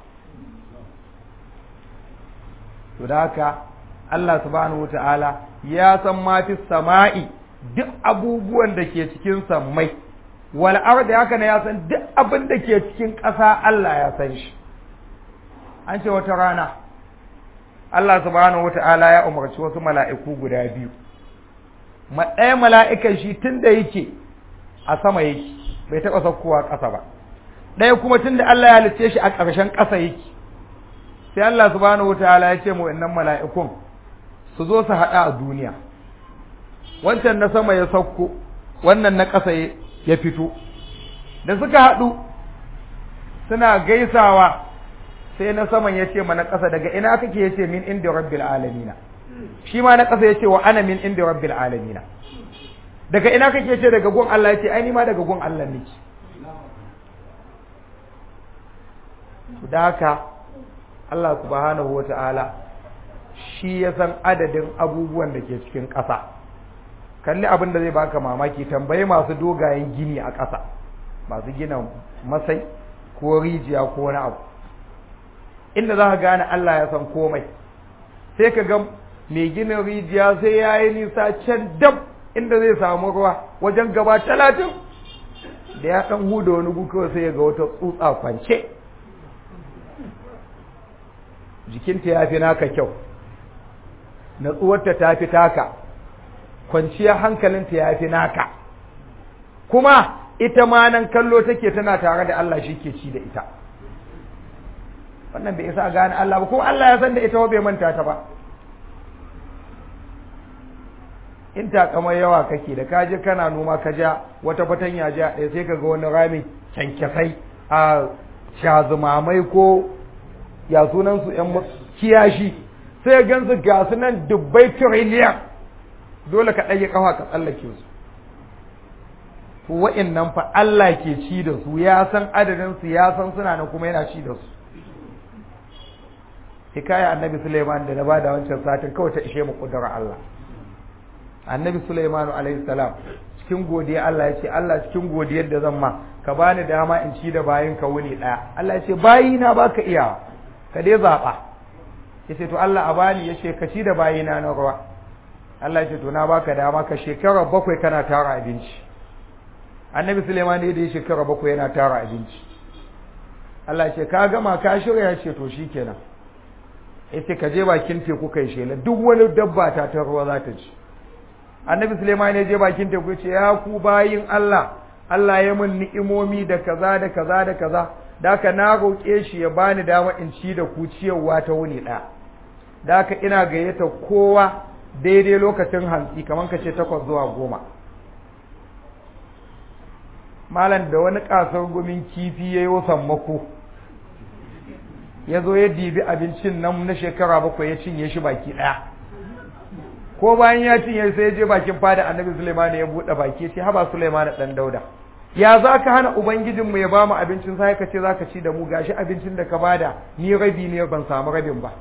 to da haka Allah subhanahu wata'ala ya san ma fi sama'i duk abubuwan da ke cikin sammai wal ardi haka ne ya san duk abin da ke cikin ƙasa Allah ya san shi an ce wata rana Allah subhanahu wata'ala ya umarci wasu mala'iku guda biyu ɗaya mala'ikan shi tun da yake a sama yake bai taɓa saukowa ƙasa ba ɗaya kuma tun da Allah ya halitte shi a ƙarshen ƙasa yake sai Allah subhanahu wataala ya ce mu innan mala'ikun su zo su haɗa a duniya wancan na sama ya sauko wannan na ƙasa ya fito da suka haɗu suna gaisawa sai na saman ya ce ma na ƙasa daga ina kake ya ce min inda rabbil alamina shi ma na ƙasa ya ce wa ana min inda rabbil alamina daga ina kake ce daga gun Allah ya ce ai ni ma daga gun Allah nake da haka Allah subhanahu wata'ala shi ya san adadin abubuwan da ke cikin ƙasa kalli abin da zai baka mamaki tambayi masu dogayen gini a ƙasa masu gina masai ko rijiya ko wani abu inda za ka gane Allah ya san komai sai ka ga mai gina rijiya sai ya yi nisa can dab inda zai samu ruwa wajen gaba talatin da ya ɗan huda wani gukawa sai ya ga wata tsutsa kwance jikinta ya fi naka kyau natsuwarta ta fi taka kwanciyar hankalinta ya fi naka kuma ita ma nan kallo take tana tare da Allah shi ke ci da ita wannan bai isa gane Allah ba kuma Allah ya san da ita bai manta ta ba in takamar yawa kake da kaje kana noma ka ja wata fatanya ja ɗaya sai ka ga wani rami kyankyasai a shazumamai ko ya sunan su ƴan kiyashi sai gansu ga su nan dubbai trillion dole ka ɗage kafa ka tsallake su to wa'annan fa Allah ke ci da su ya san adadin su ya san suna nan kuma yana ci da su hikaya annabi Sulaiman da na bada wancan satin kawai ta ishe mu kudura Allah annabi Sulaiman alaihi salam cikin godiya Allah ya ce Allah cikin godiyar da zan ma ka bani dama in ci da bayin ka wuni daya Allah ya ce bayi na baka iya ka dai zaba yace to Allah a bani yace ka ci da bayi na na ruwa Allah ya ce to na baka dama ka shekara bakwai kana tara abinci annabi Sulaiman ne da ya shekara bakwai yana tara abinci Allah ya ce ka gama ka shirya ya ce to shikenan yace ka je bakin teku kai shela duk wani dabba ta ta ruwa za ta ci annabi Suleiman ya je bakin teku ce ya ku bayin Allah Allah ya mun ni'imomi da kaza da kaza da kaza da haka na roƙe shi ya bani dama in ci da ku ciyarwa ta wuni ɗaya da haka ina gayyata kowa daidai lokacin hantsi kamar ka ce takwas zuwa goma malam da wani ƙasar gumin kifi ya yi sammako ya zo ya dibi abincin nan na shekara bakwai ya cinye shi baki ɗaya ko bayan ya cinye sai ya je bakin fada annabi Sulaiman ya buɗe baki sai haba Sulaiman dan Dauda ya za ka hana ubangijinmu ya bamu abincin sai ka ce za ka ci da mu gashi abincin da ka bada ni rabi ne ban samu rabin ba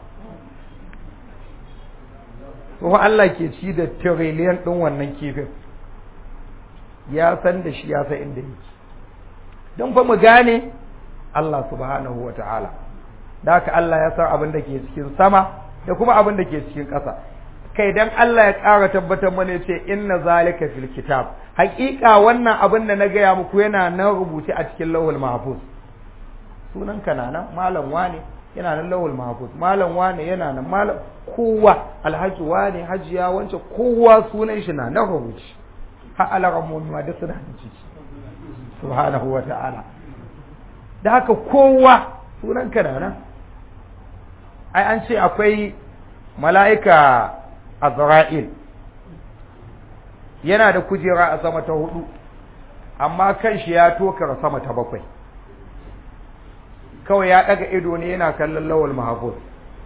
to Allah ke ci da trillion din wannan kifin ya san da shi ya san inda yake don fa mu gane Allah subhanahu wa ta'ala da haka Allah ya san abin da ke cikin sama da kuma abin da ke cikin ƙasa kai dan Allah ya ƙara tabbatar mana ce inna zalika fil kitab haƙiƙa wannan abin da na gaya muku yana nan rubuce a cikin lawul mahfuz sunan ka na nan malam wane yana nan lawul mahfuz malam wane yana nan malam kowa alhaji wane hajiya wance kowa sunan shi na nan rubuce har alarammomi ma duk suna da ciki subhanahu wa ta'ala da haka kowa sunan ka na nan ai an ce akwai mala'ika Azra'il yana da kujera a sama ta hudu amma kan shi ya tokar sama ta bakwai kawai ya daga ido ne yana kallon lawal mahafuz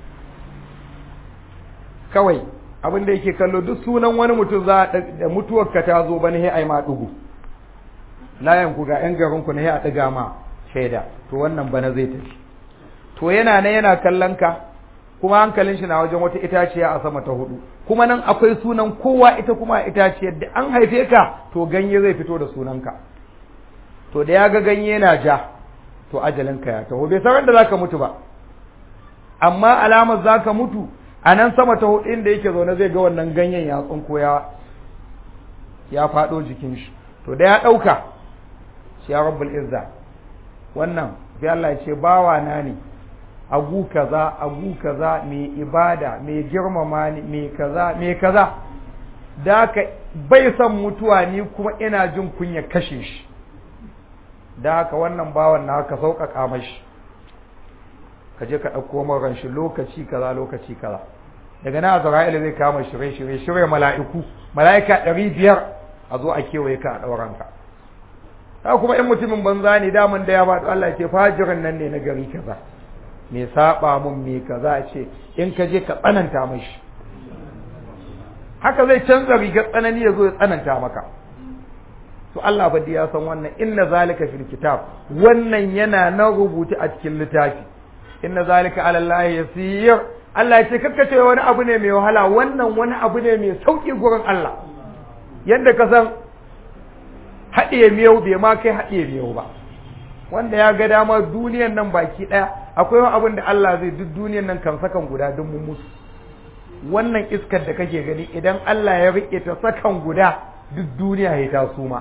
kawai abin da yake kallo duk sunan wani mutum za da mutuwar ka ta zo bane sai ai ma dugu layan ku ga yan garin ku ne sai a diga ma shaida to wannan bana zai tafi to yana ne yana kallon ka kuma hankalin shi na wajen wata itaciya a sama ta hudu kuma nan akwai sunan kowa ita kuma itaciyar da an haife ka to ganye zai fito da sunanka to da ya ga ganye na ja to ajalinka ya taho bai san da zaka mutu ba amma alamar zaka mutu a nan sama ta hudu inda yake zaune zai ga wannan ganyen ya tsinko ya ya faɗo jikin shi to da ya ɗauka shi ya rabbul izza wannan sai Allah ya ce bawa na ne agu kaza agu kaza mai ibada mai girmama ni mai kaza mai kaza da ka bai son mutuwa ni kuma ina jin kunya kashe shi da haka wannan bawan na ka sauƙaƙa mashi ka je ka ɗauko maran shi lokaci kaza lokaci kaza daga na azra'ila zai kama shirye shirye shirye mala'iku mala'ika ɗari biyar a zo a kewaye ka a ɗauranka ka kuma in mutumin banza ne daman da ya ba Allah ce fajirin nan ne na gari kaza me saba mun me kaza ce in ka je ka tsananta mashi haka zai canza rigar tsanani ya zo ya tsananta maka to Allah fa ya san wannan inna zalika fil kitab wannan yana nan rubuta a cikin littafi inna zalika ala Allah yasir Allah ya ce kakka ce wani abu ne mai wahala wannan wani abu ne mai sauki gurin Allah yanda ka san haɗiye miyau bai ma kai haɗiye miyau ba wanda ya ga dama duniyan nan baki ɗaya akwai wani abin da Allah zai duk duniyan nan kan sakan guda duk mun mutu wannan iskar da kake gani idan Allah ya riƙe ta sakan guda duk duniya ya ta suma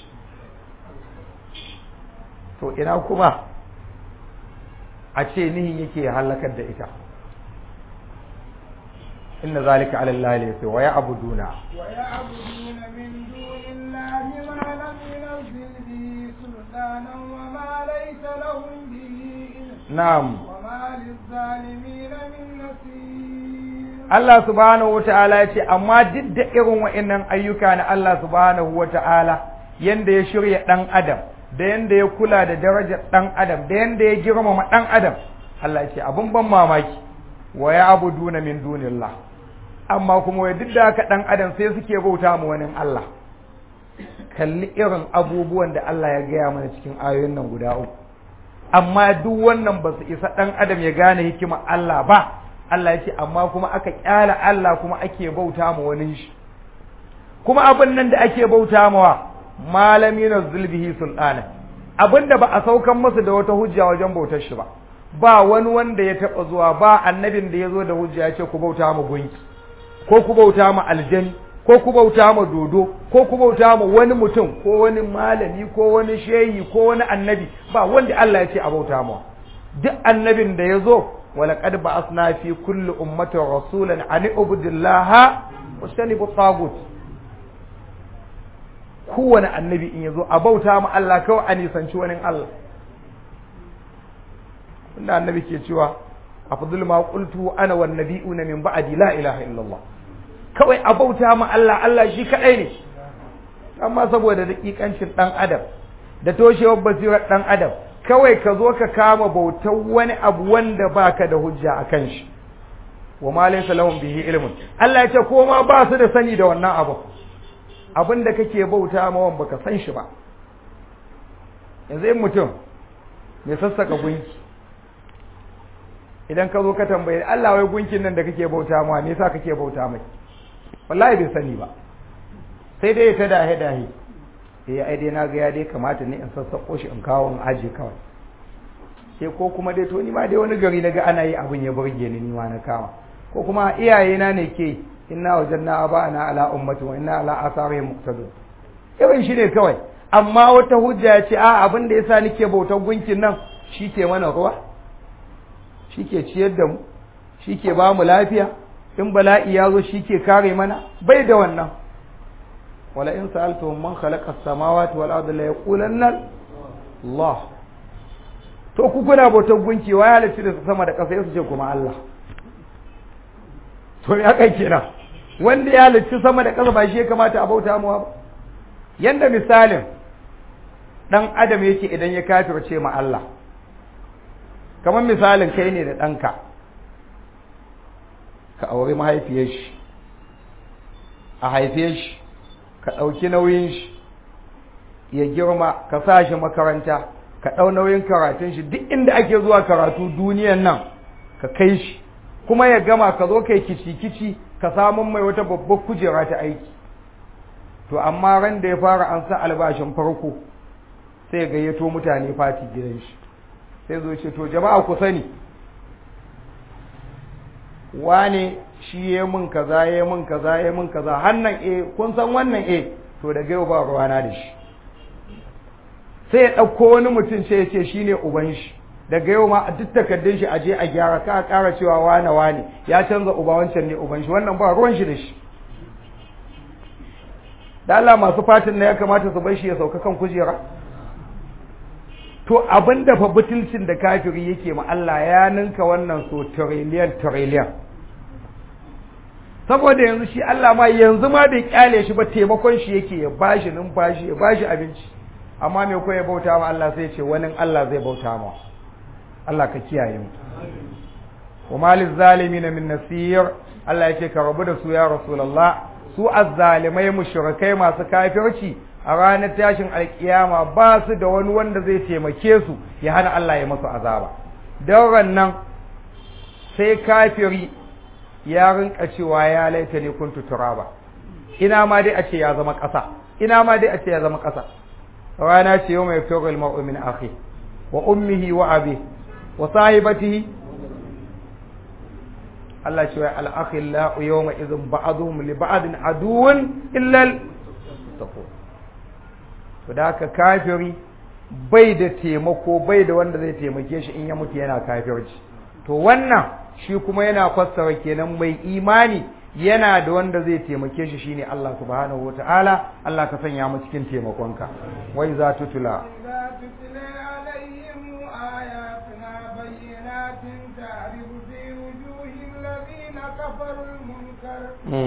to ina kuma a ce nihin yake halakar da ita inna zalika ala Allah ne sai wa ya'buduna wa ya'buduna min dunillahi ma lam yunzil bihi sultanan wa ma laysa lahum bihi ilm na'am wa ma lizzalimina min nasir Allah subhanahu wata'ala ya ce amma duk da irin wa'annan ayyuka na Allah subhanahu wata'ala yanda ya shirya dan adam da yanda ya kula da darajar dan adam da yanda ya girmama dan adam Allah ya ce abun ban mamaki wa ya'buduna min dunillah amma kuma wai duk da haka dan adam sai suke bauta mu wani Allah kalli irin abubuwan da Allah ya gaya mana cikin ayoyin nan guda uku amma duk wannan ba su isa dan adam ya gane hikima Allah ba Allah ya ce amma kuma aka kyala Allah kuma ake bauta ma wani shi kuma abin nan da ake bauta mawa malami na zulbihi sultana abin da ba a saukan masa da wata hujja wajen bautar shi ba ba wani wanda ya taba zuwa ba annabin da ya zo da hujja ya ce ku bauta ma gunki ko ku bauta ma aljani ko ku bauta ma dodo ko ku bauta ma wani mutum ko wani malami ko wani shehi ko wani annabi ba wanda Allah ya ce a bauta ma duk annabin da ya zo ولقد بعثنا في كل أمة رسولا أن اعبدوا الله واجتنبوا الطاغوت kowane annabi in yazo a bauta ma Allah kawai a nisanci wani Allah inda annabi ke cewa afdul ma qultu ana wan nabiyuna min ba'di la ilaha illallah kawai a bauta ma Allah Allah shi kadai ne amma saboda dakikancin dan adam da toshewar basirar dan adam kawai ka zo ka kama bautar wani abu wanda baka da hujja a kan shi wa ma laysa lahum bihi ilmun Allah ya ce ko ma ba su da sani da wannan abu abin da kake bauta ma wan baka san shi ba yanzu in mutum mai sassaka gunki idan ka zo ka tambaye Allah wai gunkin nan da kake bauta ma me yasa kake bauta mai wallahi bai sani ba sai dai ta dahe dahe eh ai dai na ga ya dai kamata ne in sassako shi in kawo in aje kawai sai ko kuma dai to ni ma dai wani gari na ga ana yi abin ya burge ni ni ma na kama ko kuma iyayena ne ke inna wajanna aba'ana ala ummati wa inna ala asarihim muqtadun irin shi ne kawai amma wata hujja ya ce a abin da yasa nake bautar gunkin nan shi ke mana ruwa shi ke ciyar da mu shi ke ba mu lafiya in bala'i ya zo shi ke kare mana bai da wannan wala in sa'altu man khalaqa as-samawati wal arda la yaqulanna Allah to ku kuna bautar gunki wa ya halitta da sama da ƙasa su ce kuma Allah to ya kai kenan wanda ya halitta sama da ƙasa ba shi ya kamata a bauta mu ba yanda misalin dan adam yake idan ya kafirce ma Allah kamar misalin kai ne da ɗanka ka auri mahaifiyar shi a haife shi ka ɗauki nauyin shi ya girma ka sa shi makaranta ka ɗau nauyin karatun shi duk inda ake zuwa karatu duniyan nan ka kai shi kuma ya gama ka zo kai kici-kici ka samun mai wata babbar kujera ta aiki to amma ran da ya fara an sa albashin farko sai gayyato mutane fati gidan shi sai zo ce to jama'a ku sani wane shi ya mun kaza ya mun kaza ya mun kaza hannan eh kun san wannan eh to daga yau ba ruwana da shi sai ya ɗauko wani mutum sai ya ce shi ne uban shi daga yau ma a duk takardun shi aje a gyara ka ƙara cewa wane wane ya canza uba wancan ne uban shi wannan ba ruwan shi da shi da Allah masu fatin na ya kamata su bar shi ya sauka kan kujera to abin da fa butulcin da kafiri yake ma Allah ya ninka wannan so trillion trillion saboda yanzu shi Allah ma yanzu ma bai kyale shi ba taimakon shi yake ya bashi numfashi ya bashi abinci amma me ko ya bauta ma Allah sai ya ce wani Allah zai bauta ma Allah ka kiyaye mu wa malil zalimin min nasir Allah ya ce ka rabu da su ya rasulullah su azzalimai mushrikai masu kafirci a ranar tashin alkiyama ba su da wani wanda zai taimake su ya hana Allah ya masu azaba don nan sai kafiri ya rinka cewa ya laita ne kuntu turaba ina ma dai a ce ya zama ƙasa ina ma dai a ce ya zama ƙasa rana ce yau mai firar mar'u min akhi wa ummihi wa abi wa sahibatihi Allah ce wai al-akhillau yawma idhin ba'dhum li ba'din aduwwun illa al-taqwa to da haka kafiri bai da taimako bai da wanda zai taimake shi in ya mutu yana kafirci to wannan shi kuma yana fassara kenan mai imani yana da wanda zai taimake shi shine Allah subhanahu wataala Allah ka sanya mu cikin taimakonka wai za tutula كفروا المنكر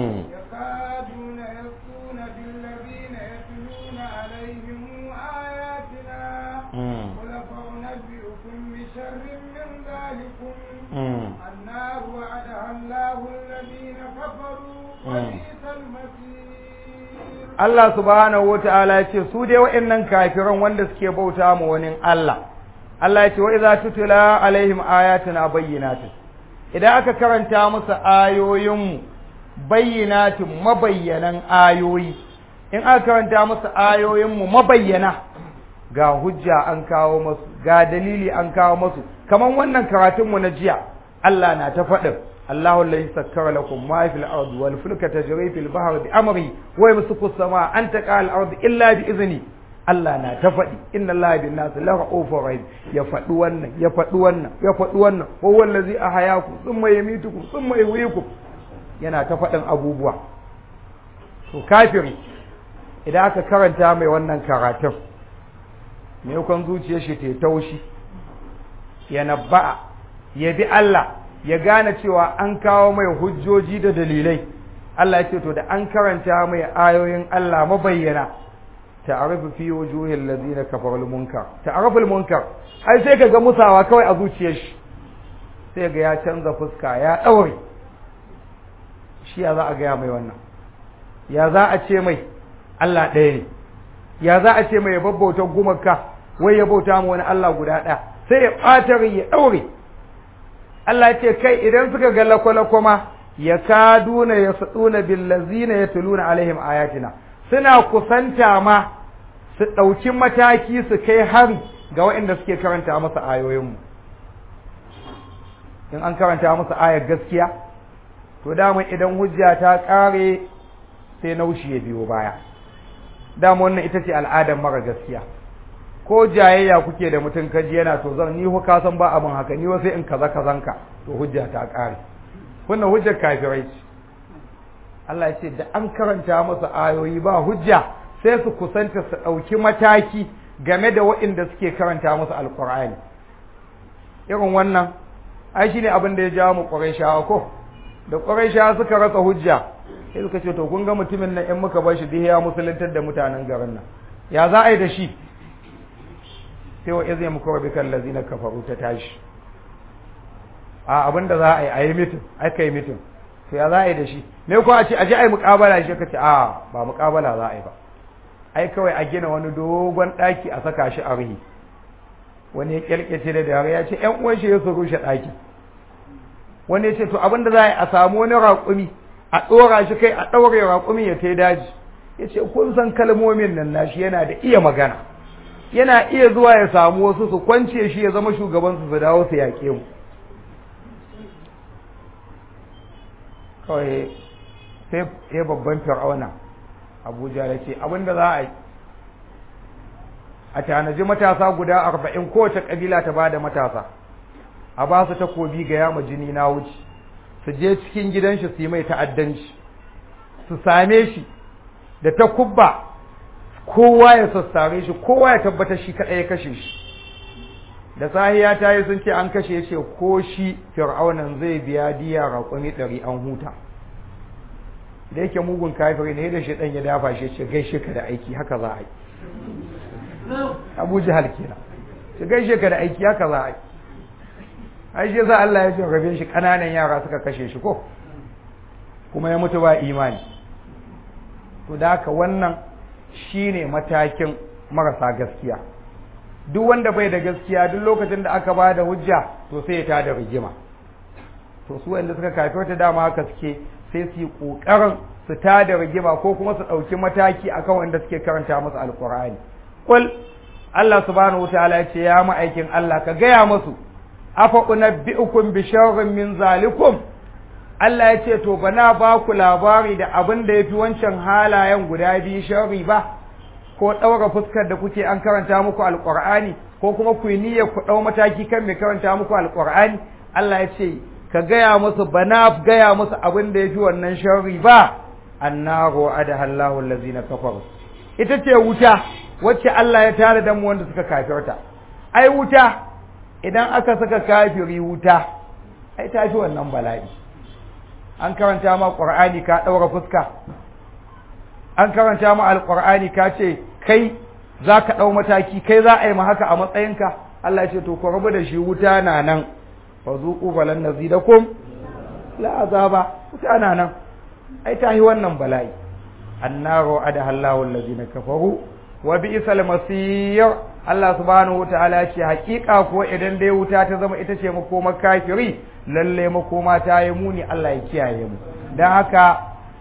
يكادون يسقون بالذين يتلون عليهم آياتنا قل فأنبئكم بشر من ذلكم النار وعدها الله الذين كفروا وبئس المصير Allah subhanahu wa ta'ala ya ce su dai wa'annan kafiran wanda suke bauta ma wani Allah Allah ya ce wa idza tutula alaihim ayatuna bayyinatin idan aka karanta musu ayoyinmu bayyinatin mabayyanan ayoyi in aka karanta musu ayoyinmu mabayyana ga hujja an kawo masu ga dalili an kawo masu kaman wannan karatunmu na jiya Allah na ta faɗin Allahu alladhi sakkara lakum ma fil ardi wal fulka tajri fil bahri bi amri wa yamsiku as-samaa an taqa al ardi illa bi izni Allah na ta faɗi inna Allah bin nas la ra'ufur rahim ya faɗi wannan ya faɗi wannan ya faɗi wannan wa huwa allazi ahyaku thumma yumitukum thumma yuhyikum yana ta faɗin abubuwa to kafiri idan aka karanta mai wannan karatun me kan zuciyar shi ta taushi ya nabba'a ya bi Allah ya gane cewa an kawo mai hujjoji da dalilai Allah ya ce to da an karanta mai ayoyin Allah mabayyana ta'arifu fi wujuhil ladina kafaru munkar ta'arifu munkar ai sai kaga musawa kawai a zuciyar shi sai ga ya canza fuska ya daure shi ya za a ga mai wannan ya za a ce mai Allah ɗaya ne ya za a ce mai babbauta gumaka wai ya bauta mu wani Allah guda ɗaya sai ya ɓatar ya daure Allah ya ce kai idan suka ga lakwalakwa ma ya kaduna ya saduna billazina yatluna alaihim ayatina suna kusanta ma su ɗauki mataki su kai hari ga waɗanda suke karanta masa ayoyinmu in an karanta masa ayar gaskiya to dama idan hujja ta ƙare sai naushi ya biyo baya dama wannan ita ce al'adar mara gaskiya ko jayayya kuke da mutum kaji yana to zan ni ka san ba abin haka ni sai in kaza kazanka to hujja ta ƙare wannan hujjar kafirai ce Allah ya ce da an karanta masa ayoyi ba hujja sai su kusanta su ɗauki mataki game da waɗanda suke karanta musu alƙur'ani irin wannan ai shine abin da ya jawo mu ƙurayshawa ko da ƙurayshawa suka rasa hujja sai suka ce to kun ga mutumin nan in muka bar shi duk ya musuluntar da mutanen garin nan ya za a yi da shi sai wa izai muku rabi kan lazina kafaru ta tashi a abin da za a yi a yi mitin aka yi mitin to ya za a yi da shi me ko a ce a je a yi muƙabala shi ka ce a ba muƙabala za a yi ba ai kawai a gina wani dogon ɗaki a saka shi a ruhi wani ya kyalkyace da dare ya ce ƴan uwan shi ya su rushe ɗaki wani ya ce to abin da za a yi a samu wani raƙumi a ɗora shi kai a ɗaure raƙumi ya kai daji ya ce kun san kalmomin nan nashi yana da iya magana yana iya zuwa ya samu wasu su kwance shi ya zama shugabansu su dawo su yaƙe mu kawai sai ya babban fir'auna abuja ya ce abinda za a yi a tanaji matasa guda arba'in kowace ƙabila ta ba da matasa a ba su takobi ga yama jini na wuce su je cikin gidan shi su yi mai ta'addanci su same shi da ta kubba kowa ya sassare shi kowa ya tabbatar shi kaɗai ya kashe shi da sahiya ta yi sun ce an kashe ce ko shi fir'aunan zai biya diya raƙumi ɗari an huta da yake mugun kafiri ne da shi ɗan ya dafa shi ce gaishe ka da aiki haka za a yi abu jihar kenan ce gaishe ka da aiki haka za a yi ai shi yasa Allah ya ce rabe shi ƙananan yara suka kashe shi ko kuma ya mutu ba imani to da haka wannan shine matakin marasa gaskiya duk wanda bai da gaskiya duk lokacin da aka ba da hujja to sai ya tada rigima to su wanda suka kafirta dama haka suke sai su yi ƙoƙarin su tada rigima ko kuma su ɗauki mataki akan wanda suke karanta musu alƙur'ani kul Allah subhanahu wataala ya ce ya ma'aikin Allah ka gaya musu afa unabbi'ukum bi sharrin min zalikum Allah ya ce to bana ba ku labari da abin da yafi wancan halayen guda biyu sharri ba ko ɗaura fuskar da kuke an karanta muku alƙur'ani ko kuma ku yi niyyar ku ɗau mataki kan mai karanta muku alƙur'ani Allah ya ce ka gaya musu bana gaya musu abin da ya fi wannan sharri ba annaru adaha Allahu allazina kafaru ita ce wuta wacce Allah ya tare da mu wanda suka kafirta ai wuta idan aka saka kafiri wuta ai ta fi wannan bala'i an karanta ma qur'ani ka ɗaura fuska an karanta ma alqur'ani ka ce kai za ka ɗau mataki kai za a yi ma haka a matsayinka Allah ya ce to ku rabu da shi wuta na nan fa zuqu falan nazidakum la azaba wuta na nan ai ta yi wannan bala'i annaru adaha Allahu allazina kafaru wa bi'sal masir Allah subhanahu wataala ya ce hakika ko idan dai wuta ta zama ita ce makomar kafiri lalle makoma ta yi muni Allah ya kiyaye mu dan haka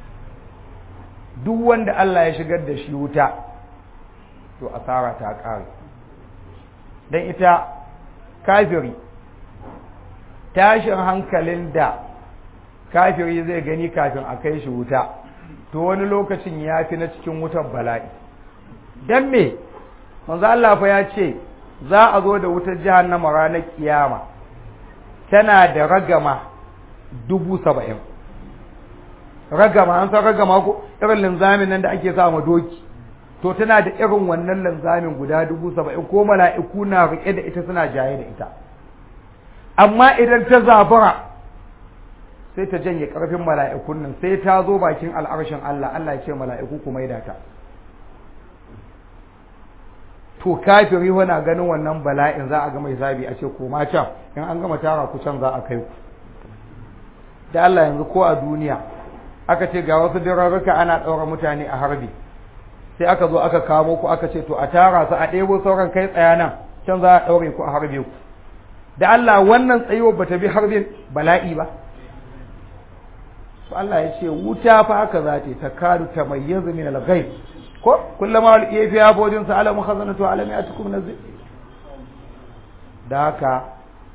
duk wanda Allah ya shigar da shi wuta to asara ta ƙare don ita kafiri tashin hankalin da kafiri zai gani kafin a kai shi wuta to wani lokacin ya fi na cikin wutar bala'i don me manzo Allah fa ya ce za a zo da wutar jahannama ranar kiyama tana da ragama dubu saba'in ragama an san ragama ko irin linzamin nan da ake sa ma doki to tana da irin wannan linzamin guda dubu saba'in ko mala'iku na riƙe da ita suna jaye da ita amma idan ta zabura sai ta janye ƙarfin mala'ikun nan sai ta zo bakin al'arshin Allah Allah ya ce mala'iku ku maida ta to kafiri wana ganin wannan bala'in za a ga mai zabi a ce koma can in an gama tara ku can za a kai ku da Allah yanzu ko a duniya aka ce ga wasu dirarruka ana ɗaura mutane a harbi sai aka zo aka kamo ku aka ce to a tara su a ɗebo sauran kai tsaya nan can za a ɗaure ku a harbe ku da Allah wannan tsayuwar bata bi harbin bala'i ba to Allah ya ce wuta fa haka za ta ta kadu ta mayyazu min al-ghaib ko kullama wal ifiya bodin sa alamu khazanatu alami atukum nazir da haka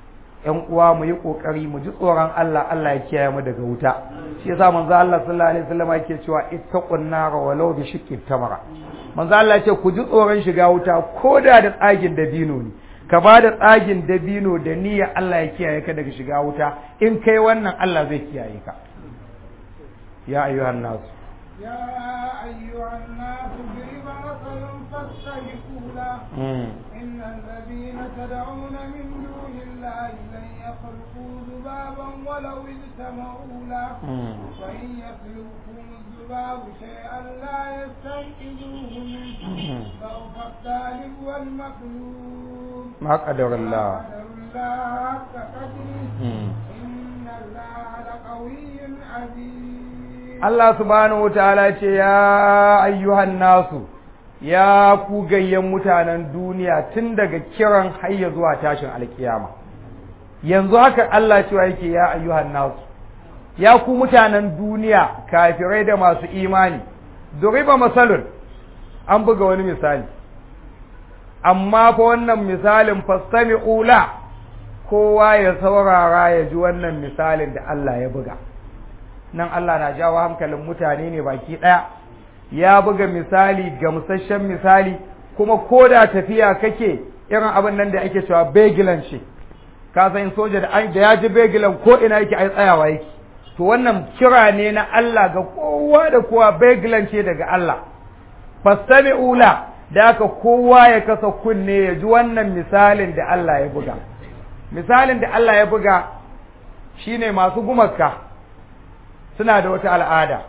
ƴan uwa mu yi kokari mu ji tsoron Allah Allah ya kiyaye mu daga wuta shi yasa manzo Allah sallallahu alaihi wasallam yake cewa ittaqun nar walau bi shiqqi tamara manzo Allah ya ce ku ji tsoron shiga wuta koda da tsagin dabino ne ka ba da tsagin dabino da niyya Allah ya kiyaye ka daga shiga wuta in kai wannan Allah zai kiyaye ka ya ayyuhan nas يا أيها الناس ضرب مثل فاستجبوا له إن الذين تدعون من دون الله لن يخلقوا ذبابا ولو اجتمعوا له وإن يخلقهم الذباب شيئا لا يستنقذوه منه ضعف الطالب والمطلوب ما قدر الله ما قدر الله حق قدره إن الله لقوي عزيز Allah subhanahu wataala ce ya ayyuhan nasu ya ku gayyan mutanen duniya tun daga kiran hayya zuwa tashin alkiyama yanzu haka Allah cewa yake ya ayyuhan nasu ya ku mutanen duniya kafirai da masu imani duriba masalun an buga wani misali amma fa wannan misalin fastami'u la kowa ya saurara ya ji wannan misalin da Allah ya buga nan Allah na jawo hankalin mutane ne baki ɗaya ya buga misali gamsasshen misali kuma ko da tafiya kake irin abin nan da ake cewa begilan ce ka san soja da da ya ji begilan ko ina yake ai tsayawa yake to wannan kira ne na Allah ga kowa da kowa begilan ce daga Allah fastami'u la da haka kowa ya kasa kunne ya ji wannan misalin da Allah ya buga misalin da Allah ya buga shine masu gumaka suna da wata al'ada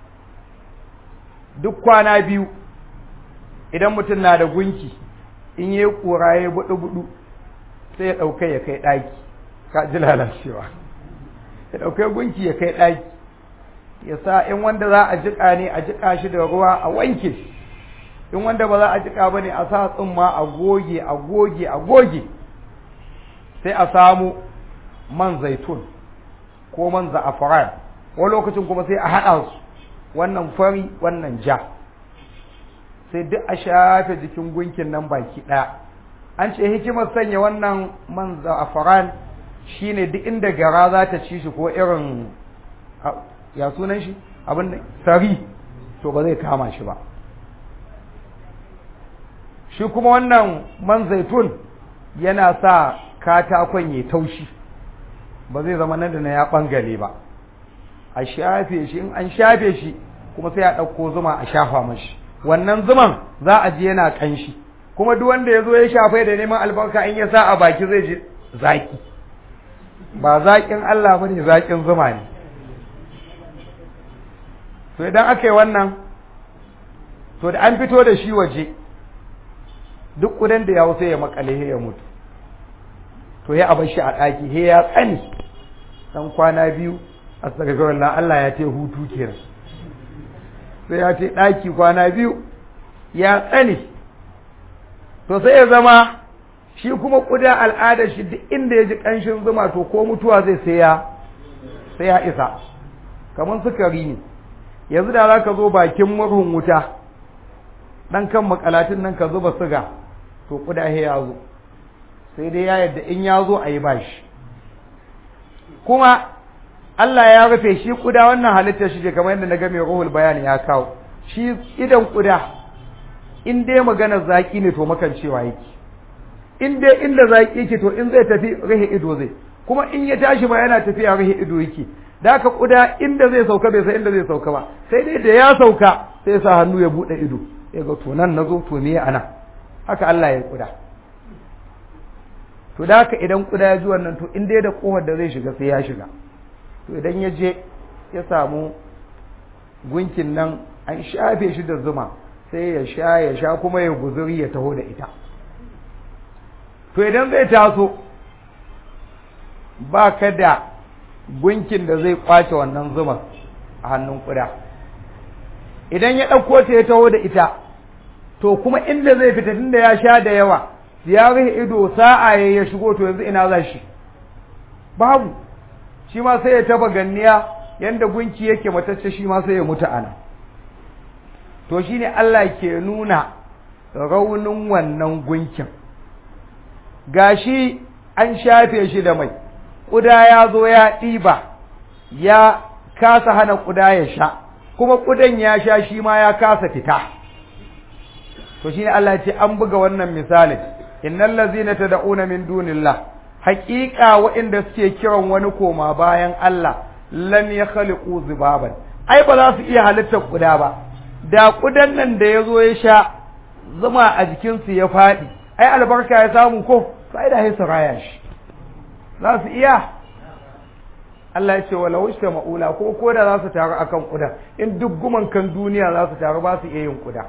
duk kwana biyu idan mutum na da gunki in yi ƙura ya buɗu-buɗu sai ya ɗauka ya kai ɗaki ka ji lalacewa ya ɗauka gunki ya kai ɗaki ya sa in wanda za a jiƙa ne a jiƙa shi da ruwa a wanke shi in wanda ba za a jiƙa ba ne a sa tsumma a goge a goge a goge sai a samu man zaitun ko man za'afaran wani lokacin kuma sai a haɗa su wannan fari wannan ja sai duk a shafe jikin gunkin nan baki ɗaya an ce hikimar sanya wannan man za'afaran shine duk inda gara za ta ci shi ko irin ya sunan shi abin da sari to ba zai kama shi ba shi kuma wannan man zaitun yana sa katakon ya taushi ba zai zama nan da na ya ɓangare ba a shafe shi in an shafe shi kuma sai a ɗauko zuma a shafa mashi wannan zuman za a ji yana ƙanshi kuma duk wanda ya zo ya shafai da neman albarka in ya sa a baki zai ji zaƙi ba zaƙin Allah ba ne zaƙin zuma ne to idan aka yi wannan to da an fito da shi waje duk ƙudan da ya sai ya makale ya mutu to ya abar shi a ɗaki he ya tsani dan kwana biyu astagfirullah Allah ya ce hutu kenan sai ya ce ɗaki kwana biyu ya tsani to sai ya zama shi kuma ƙuda al'adar shi duk inda ya ji ƙanshin zuma to ko mutuwa zai sai ya sai ya isa kamar sukari ne yanzu da za ka zo bakin murhun wuta ɗan kan makalatin nan ka zuba siga to ƙuda he ya zo sai dai ya yadda in ya zo a yi bashi kuma Allah ya rufe shi kuda wannan halittar shi ce kamar yadda na ga mai ruhul bayani ya kawo shi idan kuda in dai magana zaki ne to makan cewa yake in dai inda zaki yake to in zai tafi rahe ido zai kuma in ya tashi ma yana tafiya rahe ido yake da haka kuda inda zai sauka bai san inda zai sauka ba sai dai da ya sauka sai ya sa hannu ya bude ido ya ga to nan nazo to me ana haka Allah ya kuda to da haka idan kuda ya ji wannan to in dai da kofar da zai shiga sai ya shiga to idan ya je ya samu gunkin nan an shafe shi da zuma sai ya sha ya sha kuma ya guzuri ya taho da ita to idan zai taso ba ka da gunkin da zai kwace wannan zuma a hannun kuda idan ya ɗauko ta ya taho da ita to kuma inda zai fita tunda ya sha da yawa ya rufe ido sa'a ya shigo to yanzu ina za shi babu shi ma sai ya taba ganniya yanda gunki yake matacce shi ma sai ya mutu ana to shine Allah ke nuna raunin wannan gunkin gashi an shafe shi da mai ƙuda ya zo ya ɗiba ya kasa hana ƙuda ya sha kuma ƙudan ya sha shi ma ya kasa fita to shine Allah ya ce an buga wannan misalin innal ladzina tad'una min dunillah haƙiƙa waɗanda suke kiran wani koma bayan Allah lam yakhliqu zubaban ai ba za su iya halittar ƙuda ba da ƙudan nan da ya zo ya sha zuma a jikinsu ya faɗi ai albarka ya samu ko sai da hisa raya shi za su iya Allah ya ce wa lawishta ma'ula ko ko da za su taru akan kuda in duk guman kan duniya za su taru ba su iya yin kuda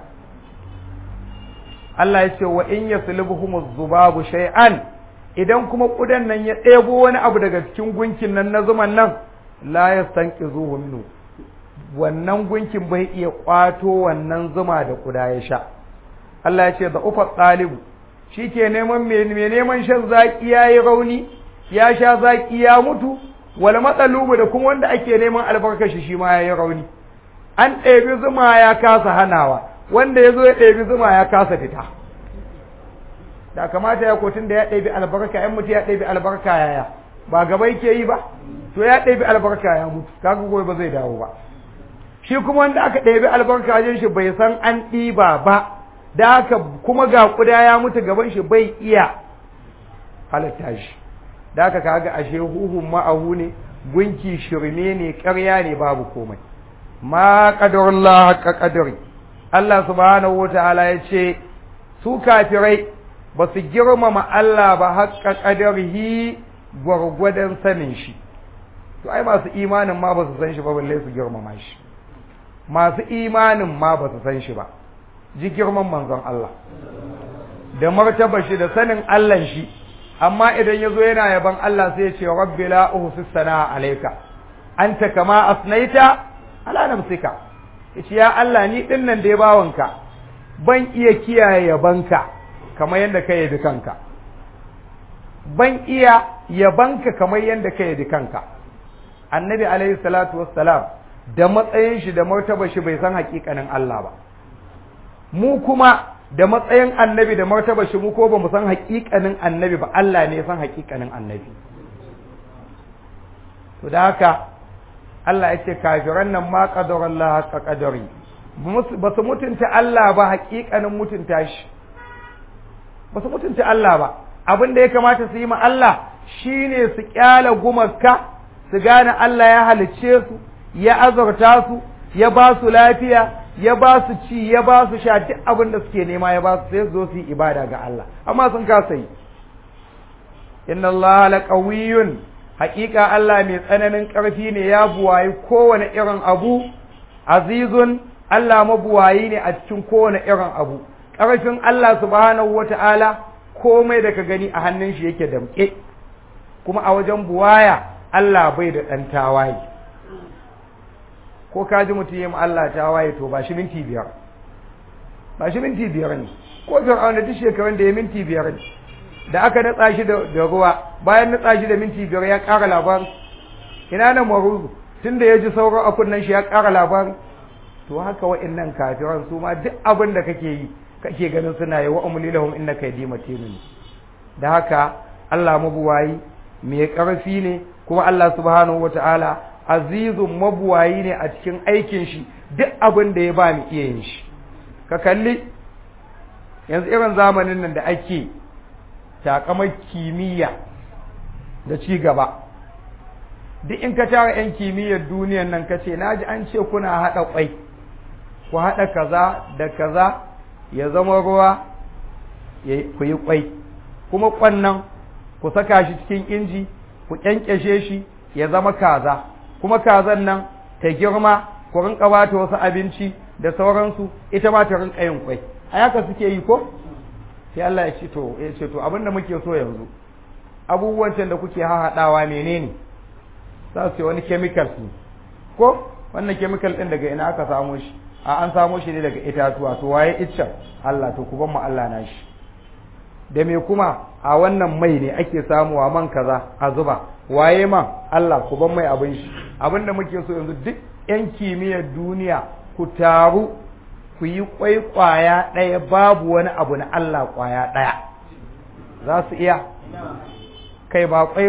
Allah ya ce wa in yaslubuhum zubabu shay'an idan kuma kudan nan ya ɗebo wani abu daga cikin gunkin nan na zuman nan la yastanqizuhu minhu wannan gunkin bai iya kwato wannan zuma da kuda ya sha Allah ya ce da ufa ɗalibu shi ke neman mai neman shan zaƙi ya yi rauni ya sha zaƙi ya mutu wal matsalubu da kuma wanda ake neman albarkashi shi ma ya yi rauni an ɗebi zuma ya kasa hanawa wanda ya zo ya ɗebi zuma ya kasa fita da kamata ya kotun da ya ɗebi albarka ‘yan mutu ya ɗebi albarka yaya ba gaba yake yi ba to ya ɗebi albarka ya mutu kaga gobe ba zai dawo ba shi kuma wanda aka ɗebi albarka wajen shi bai san an ɗiba ba da haka kuma ga kuda ya mutu gaban shi bai iya halatta shi da haka kaga ashe huhun ma'ahu ne gunki shirme ne ƙarya ne babu komai ma qadarullah haqqa qadari Allah subhanahu wataala ya ce su kafirai ba su girmama Allah ba haqqa qadarihi gwargwadon sanin shi to ai masu imanin ma ba su san shi ba balle su girmama shi masu imanin ma ba su san shi ba ji girman manzon Allah da martaba shi da sanin Allah shi amma idan ya zo yana yaban Allah sai ya ce rabbi la uhsi sana alayka anta kama asnaita ala nafsika yace ya Allah ni din nan da ya bawanka ban iya kiyaye yabanka kamar yadda ka yabi kanka ban iya yabanka kamar yadda ka yabi kanka annabi alaihi salatu wassalam da matsayin shi da martaba shi bai san hakikanin Allah ba mu kuma da matsayin annabi da martaba shi mu ko ba mu san haƙiƙanin annabi ba Allah ne ya san haƙiƙanin annabi to da haka Allah ya ce kafiran nan ma qadara Allah haqqa qadari ba su mutunta Allah ba haƙiƙanin mutunta shi ba su mutunta Allah ba abin da ya kamata su yi ma Allah shine su kyala gumarka su gane Allah ya halicce su ya azurta su ya ba su lafiya ya ba su ci ya ba su sha duk abin da suke nema ya ba su sai su zo su yi ibada ga Allah amma sun kasa yi inna Allah la qawiyyun haƙiƙa Allah mai tsananin ƙarfi ne ya buwayi kowane irin abu azizun Allah mabuwayi ne a cikin kowane irin abu ƙarfin Allah subhanahu wata'ala komai da ka gani a hannun shi yake damƙe kuma a wajen buwaya Allah bai da ɗan tawaye ko ka ji mutum yin Allah ta waye to ba shi minti biyar ba shi minti biyar ne ko fir'aun da duk shekarun da ya minti biyar ne da aka natsa shi da ruwa bayan natsa shi da minti biyar ya ƙara labarin ina nan maruzu tun da ya ji sauran a kunnen shi ya ƙara labarin to haka wa'annan kafiran su ma duk abin da kake yi kake ganin suna yi wa umli lahum innaka yadima timin da haka Allah mabuwayi mai ƙarfi ne kuma Allah subhanahu wataala azizun mabuwayi ne a cikin aikin shi duk abin da ya ba mu iya yin shi ka kalli yanzu irin zamanin nan da ake takamar kimiyya da ci gaba duk in ka tara 'yan kimiyyar duniyan nan ka ce naji an ce kuna haɗa ƙwai ku haɗa kaza da kaza ya zama ruwa ku yi ƙwai kuma ƙwannan ku saka shi cikin inji ku ƙyanƙyashe shi ya zama kaza kuma kazan nan ta girma ku rinka ba ta wasu abinci da sauransu ita ma ta rinka yin kwai a haka suke yi ko sai Allah ya ce to ya ce to abin da muke so yanzu abubuwan can da kuke hahaɗawa menene za su yi wani chemicals ne ko wannan chemical din daga ina aka samo shi a an samo shi ne daga itatuwa to waye iccen Allah to ku ban mu Allah na shi da me kuma a wannan mai ne ake samuwa man kaza a zuba waye man Allah ku ban mai abin shi abin da muke so yanzu duk yan kimiyyar duniya ku taru ku yi kwai kwaya ɗaya babu wani abu na Allah kwaya ɗaya za su iya kai ba kwai ba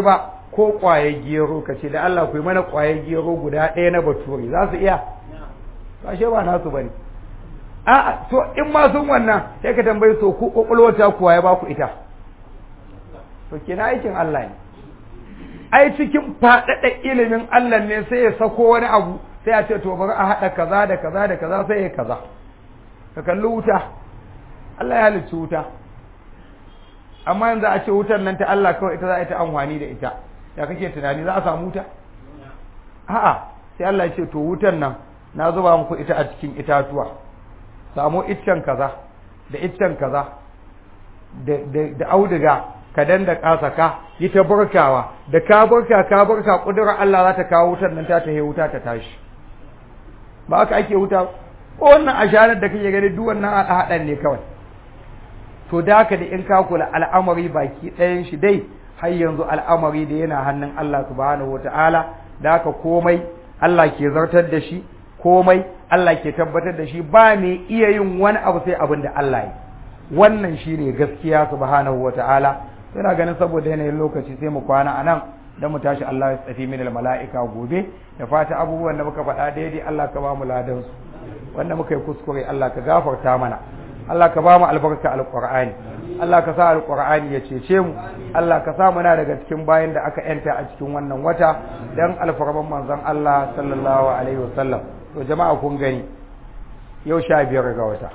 ko ƙwayar gero ka ce da Allah ku yi mana ƙwayar gero guda ɗaya na bature za su iya ba shi ba nasu bane a to in ma sun wannan sai ka tambayi so ku kokolwata kuwa ya ba ku ita to kina aikin Allah ne ai cikin faɗaɗa ilimin Allah ne sai ya sako wani abu sai a ce to bari a haɗa kaza da kaza da kaza sai ya kaza ka kalli wuta Allah ya halicci wuta amma yanzu a ce wutar nan ta Allah kawai ita za a yi ta amfani da ita ya kake tunani za a samu wuta a'a sai Allah ya ce to wutar nan na zuba muku ita a cikin itatuwa samu iccen kaza da iccen kaza da auduga ka danda kasaka yi ta burkawa da ka burka ka burka kudurar Allah za ta kawo wutar nan ta ta wuta ta tashi ba haka ake wuta ko wannan asharar da kake gani duk wannan haɗan ne kawai to da haka da in ka kula al'amari baki ɗayan shi dai har yanzu al'amari da yana hannun Allah subhanahu wataala da haka komai Allah ke zartar da shi komai Allah ke tabbatar da shi ba mai iya yin wani abu sai abin da Allah yi wannan shine gaskiya subhanahu wataala ina ganin saboda yanayin lokaci sai mu kwana anan dan mu tashi Allah ya tsafi min mala'ika gobe da fata abubuwan da muka faɗa daidai Allah ka ba mu ladan su wanda muka yi kuskure Allah ka gafarta mana Allah ka ba mu albarka alqur'ani Allah ka sa alqur'ani ya cece mu Allah ka sa muna daga cikin bayan da aka yanta a cikin wannan wata dan alfarman manzon Allah sallallahu alaihi wasallam to jama'a kun gani yau sha biyar ga wata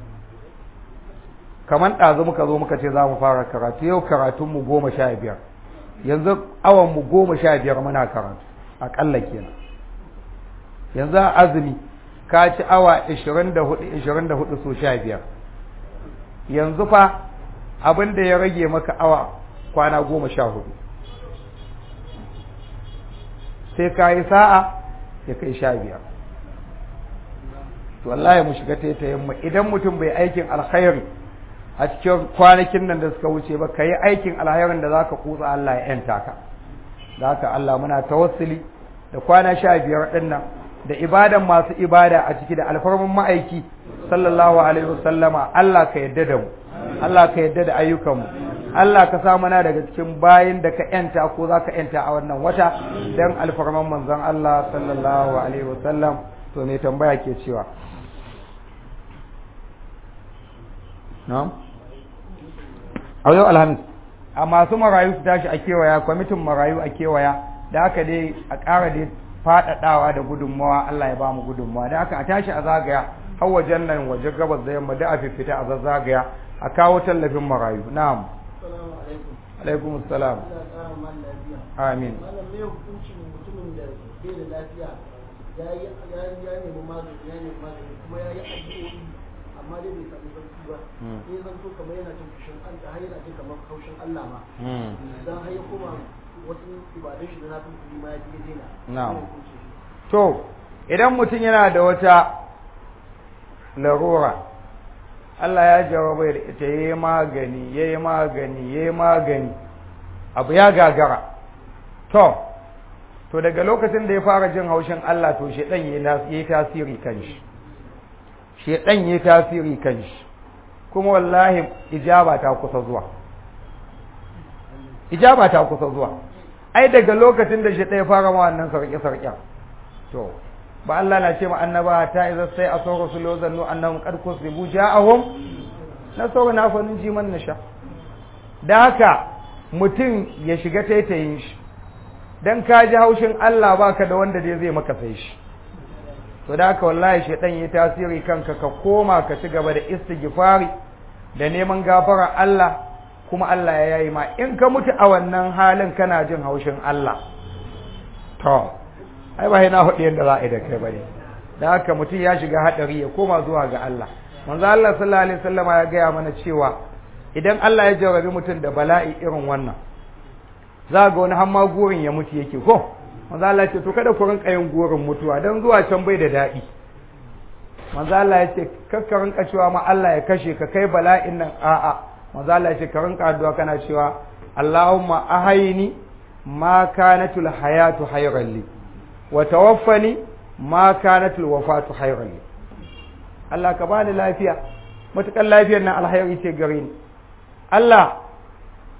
kamar ɗazu muka zo muka ce za mu fara karatu yau karatunmu goma sha biyar yanzu awanmu goma sha biyar muna karatu aƙalla kenan yanzu a azumi ka ci awa ishirin da hudu ishirin da hudu so sha biyar yanzu fa abin da ya rage maka awa kwana goma sha hudu sai ka yi sa'a ya kai sha biyar to wallahi mu shiga taitayen mu idan mutum bai aikin alkhairi a cikin kwanakin nan da suka wuce ba ka yi aikin alkhairin da zaka kutsa Allah ya yanta ka da haka Allah muna tawassuli da kwana sha biyar din nan da ibadan masu ibada a ciki da alfarman ma'aiki sallallahu alaihi wasallama Allah ka yadda da mu Allah ka yadda da ayyukan mu Allah ka sa mana daga cikin bayin da ka yanta ko za ka yanta a wannan wata dan alfarman manzon Allah sallallahu alaihi wasallam to me tambaya ke cewa na'am a yau alhamis a masu marayu su tashi a kewaya kwamitin marayu a kewaya da haka dai a ƙara dai faɗaɗawa da gudunmawa Allah ya ba mu gudunmawa da haka a tashi a zagaya har wajen nan wajen gabas da yamma da a fifita a zazzagaya a kawo tallafin marayu na'am alaikum salam amin ya yi ya nemi magani ya nemi magani kuma ya yi addu'o'i amma dai bai samu sauki ba sai zan so kamar yana jin fushin Allah har yana jin kamar haushin Allah ma dan har ya koma wasu ibadun shi da na fi ma ya je daina na'am to idan mutum yana da wata larura Allah ya jarabai da ita yayi magani yayi magani yayi magani abu ya gagara to to daga lokacin da ya fara jin haushin Allah to shedan yayi tasiri kan shi shedan yayi tasiri kan shi kuma wallahi ijaba ta kusa zuwa ijaba ta kusa zuwa ai daga lokacin da shedan ya fara ma wannan sarki sarki to ba Allah na ce ma annaba ta idza sai aso rasulu zannu annahum qad kusibu ja'ahum nasaruna fa nun ji man nasha da haka mutum ya shiga taitayin shi dan ka ji haushin Allah baka da wanda dai zai maka sai shi to da haka wallahi shedan yi tasiri kanka ka koma ka ci gaba da istighfari da neman gafara Allah kuma Allah ya yayi ma in ka mutu a wannan halin kana jin haushin Allah to ai ba na hudu yanda za a yi da kai bane da haka mutum ya shiga hadari ya koma zuwa ga Allah manzo Allah sallallahu alaihi wasallama ya gaya mana cewa idan Allah ya jarabi mutum da bala'i irin wannan za ga wani hamma gurin ya mutu yake ko manzo Allah ya ce to kada ku rinka yin gurin mutuwa dan zuwa can bai da daɗi manzo Allah ya ce kakka rinka cewa ma Allah ya kashe ka kai bala'in nan a'a manzo Allah ya ce ka rinka addu'a kana cewa Allahumma ahayni ma kanatul hayatu hayran li wa tawaffani ma kanatul wafatu hayran li Allah ka bani lafiya matukan lafiyar nan alhairi ce gare ni Allah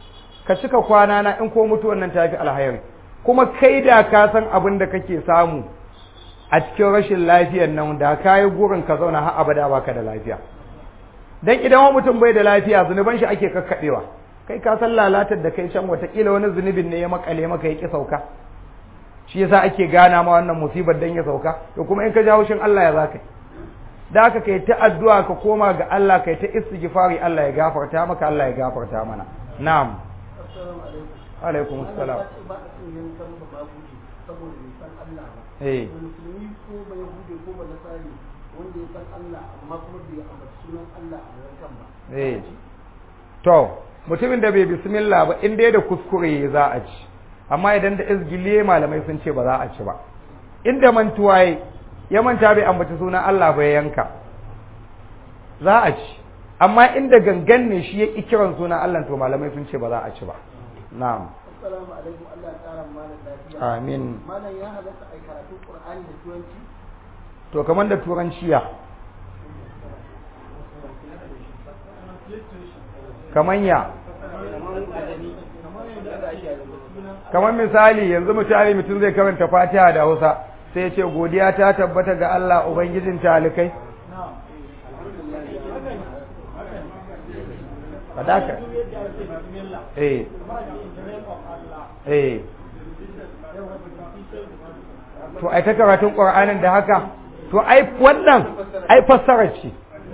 ka cika kwana na in ko mutuwan nan tafi alhairi kuma kai da ka san abin da kake samu a cikin rashin lafiyar nan da ka yi gurin ka zauna har abada baka da lafiya dan idan wani mutum bai da lafiya zunuban shi ake kakkaɓewa kai ka san lalatar da kai can watakila wani zunubin ne ya makale maka ya ki sauka shi yasa ake gana ma wannan musibar dan ya sauka to kuma in ka jawo shin Allah ya zaka da haka kai ta addu'a ka koma ga Allah kai ta istighfari Allah ya gafarta maka Allah ya gafarta mana na'am assalamu alaikum alaikum assalam ba a cin yankan ba ba guje saboda bai san Allah ba eh da musulmi ko bai hude ko ba nasari wanda ya san Allah amma kuma bai ambaci sunan Allah a yankan ba eh to mutumin da bai bismillah ba in dai da kuskure za a ci amma idan da izgiliye malamai sun ce ba za a ci ba inda mantuwa yi ya manta bai ambaci sunan Allah ba ya yanka za a ci amma inda gangan ne shi ya ƙi kiran sunan Allah to malamai sun ce ba za a ci ba na'am assalamu alaikum Allah ya kara malam lafiya amin malam ya halatta ai karatu Qur'ani da turanci to kamar da turanciya kamar ya kamar misali yanzu misali mutum zai karanta fatiha da hausa sai ya ce godiya ta tabbata ga Allah ubangijin talikai fadaka eh eh to ai ta karatun qur'anin da haka to ai wannan ai fassarar ce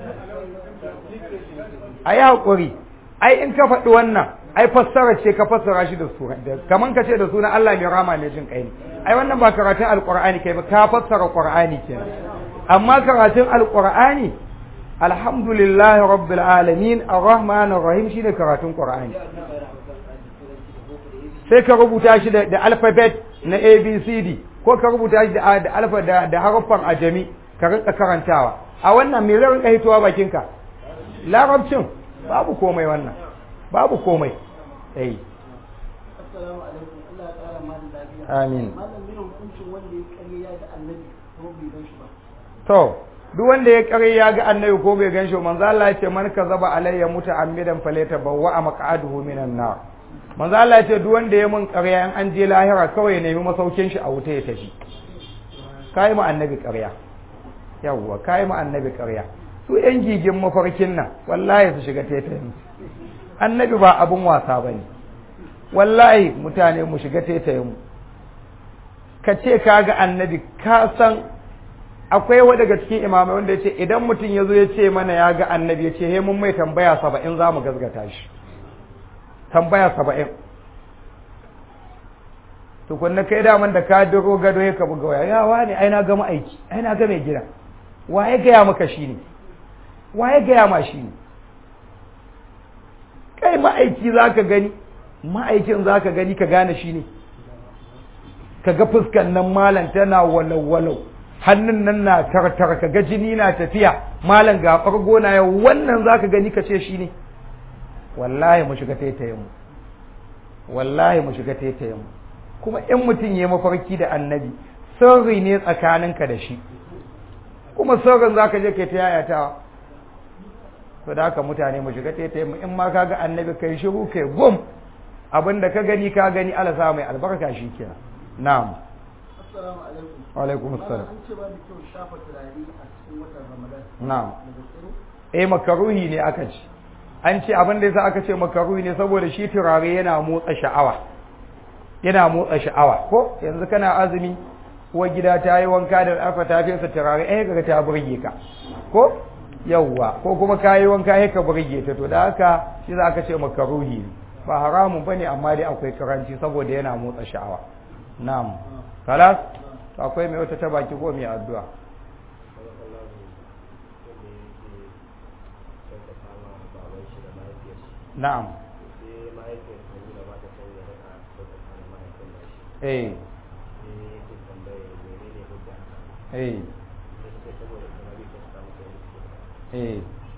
ai hakuri ai in ka faɗi wannan ai fassara ce ka fassara shi da sura kaman ka ce da sunan Allah mai rama mai jin kai ne ai wannan ba karatun alqur'ani kai ba ka fassara qur'ani kenan amma karatun alqur'ani alhamdulillahi rabbil alamin arrahmanir rahim shine karatun qur'ani sai ka rubuta shi da, da alphabet na abcd ko ka rubuta shi da, da alfa da, da haruffan ajami ka rinka karantawa a wannan me zai rinka hitowa bakinka larabcin babu komai wannan babu komai eh assalamu alaikum Allah ya kara malam lafiya amin malam ne hukuncin wanda ya kare ya ga annabi ko bai gan shi ba to duk wanda ya kare ya ga annabi ko bai ganshi manzo Allah ya ce man kazaba alayya muta'ammidan falyatabawwa maq'aduhu minan nar manzo Allah ya ce duk wanda ya mun ƙarya in an je lahira kawai ya nemi masaukin shi a wuta ya tafi kai mu annabi ƙarya yawwa kai mu annabi ƙarya su yan gigin mafarkin nan wallahi su shiga taitayin annabi ba abun wasa bane wallahi mutane mu shiga taitayin mu ka ce ka ga annabi ka san akwai wa daga cikin imamai wanda ya ce idan mutum ya zo ya ce mana ya ga annabi ya ce he mun mai tambaya saba'in za mu gazgata shi tambaya saba'in tukunna kai daman da ka duro gado ya ka buga waya ya wani ai na ga ma'aiki ai na ga mai gida wa ya gaya maka shi ne wa ya gaya ma shi ne kai ma'aiki za ka gani ma'aikin za ka gani ka gane shi ne ka ga fuskan nan malam tana walau-walau hannun nan na tartar ka ga jini na tafiya malam ga fargo na yau wannan za ka gani ka ce shi ne wallahi mu shiga taitayen mu wallahi mu shiga taitayen mu kuma in mutum ya mafarki da annabi sirri ne tsakaninka da shi kuma sirrin za ka je kai ta yayatawa to da haka mutane mu shiga taitayen mu in ma ka ga annabi kai shiru kai gum abin da ka gani ka gani ala sa mai albarka shi kenan na'am assalamu alaikum wa alaikum assalam an ce ba da kyau shafa turare a cikin watan ramadan na'am da gaske eh makaruhi ne aka ce an ce abin da yasa aka ce makaruhi ne saboda shi turare yana motsa sha'awa yana motsa sha'awa ko yanzu kana azumi uwar gida ta yi wanka da alfa ta fesa turare eh kaga ta burge ka ko yawwa ko kuma ka yi wanka eh ka burge ta to da haka shi za ka ce makaruhi ne ba haramun bane amma dai akwai karanci saboda yana motsa sha'awa na'am kalas to akwai mai wata ta baki ko mai addu'a na'am eh eh eh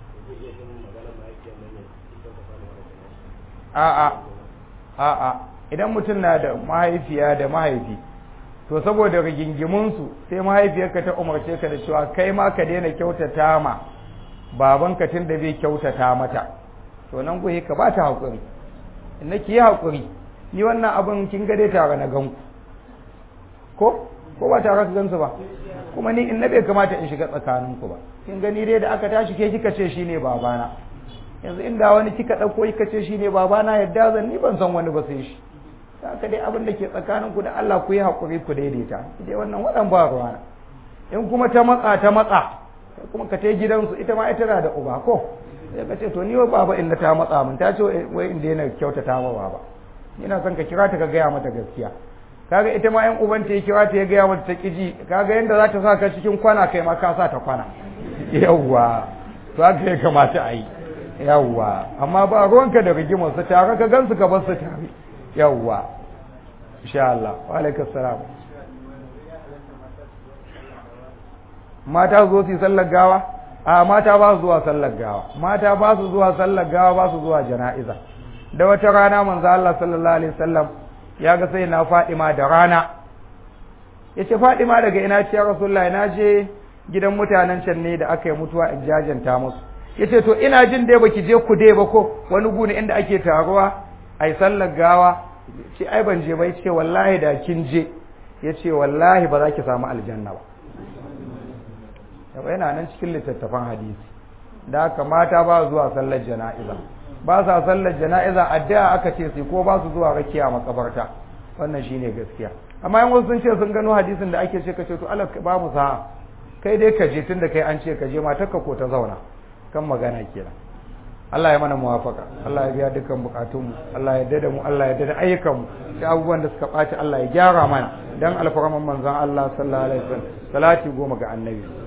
a'a a'a idan mutum na da mahaifiya da mahaifi to saboda rigingimunsu sai mahaifiyarka ta umarce ka da cewa kai ma ka daina kyautata ma babanka tun da bai kyautata mata to nan goyi ka ba ta haƙuri inna ki yi haƙuri ni wannan abin kin ga dai tare na ganku ko ko ba tare ka gansu ba kuma ni in na bai kamata in shiga tsakaninku ba kin gani dai da aka tashi ke kika ce shine babana yanzu inda wani kika ɗauko kika ce shine babana yadda zan ni ban san wani ba sai shi haka dai abin da ke tsakaninku da Allah ku yi haƙuri ku daidaita dai wannan waɗan ba ruwana in kuma ta matsa ta matsa kuma ka tai gidansu ita ma ita na da uba ko sai ka ce to ni wa baba inda ta matsa min ta ce wai in daina kyautata ma baba ina son ka kira ta ka gaya mata gaskiya kaga ita ma yan uban ta ya kira ta ya gaya mata ta kiji kaga yanda za ta sa ka cikin kwana kai ma ka sa ta kwana yawwa to haka ya kamata a yi yawwa amma ba ruwanka da rigimar su tare ka gansu ka bar su tare yawwa insha Allah wa alaikum salam mata zo su yi sallar gawa a mata ba su zuwa sallar gawa mata ba su zuwa sallar gawa ba su zuwa jana'iza da wata rana manzo Allah sallallahu alaihi wasallam ya ga sai na Fadima da rana yace Fadima daga ina ce ya Rasulullahi na je gidan mutanen can ne da aka yi mutuwa in jajanta musu yace to ina jin dai baki je ku dai ba ko wani gune inda ake taruwa ai sallar gawa ce ai ban je ba yace wallahi da kin je yace wallahi ba za ki samu aljanna ba yau yana nan cikin littattafan hadisi da haka mata ba zuwa sallar jana'iza ba sa sallar jana'iza addu'a aka ce sai ko ba su zuwa rakiya makabarta wannan shine gaskiya amma yan wasu sun ce sun gano hadisin da ake ce ka ce to Allah babu sa'a kai dai ka je tunda kai an ce ka je matarka ko ta zauna kan magana kenan Allah ya mana muwafaka Allah ya biya dukkan bukatunmu Allah ya yarda da mu Allah ya yarda da ayyukanmu da abubuwan da suka ɓaci Allah ya gyara mana dan alfarman manzon Allah sallallahu alaihi wasallam salati goma ga annabi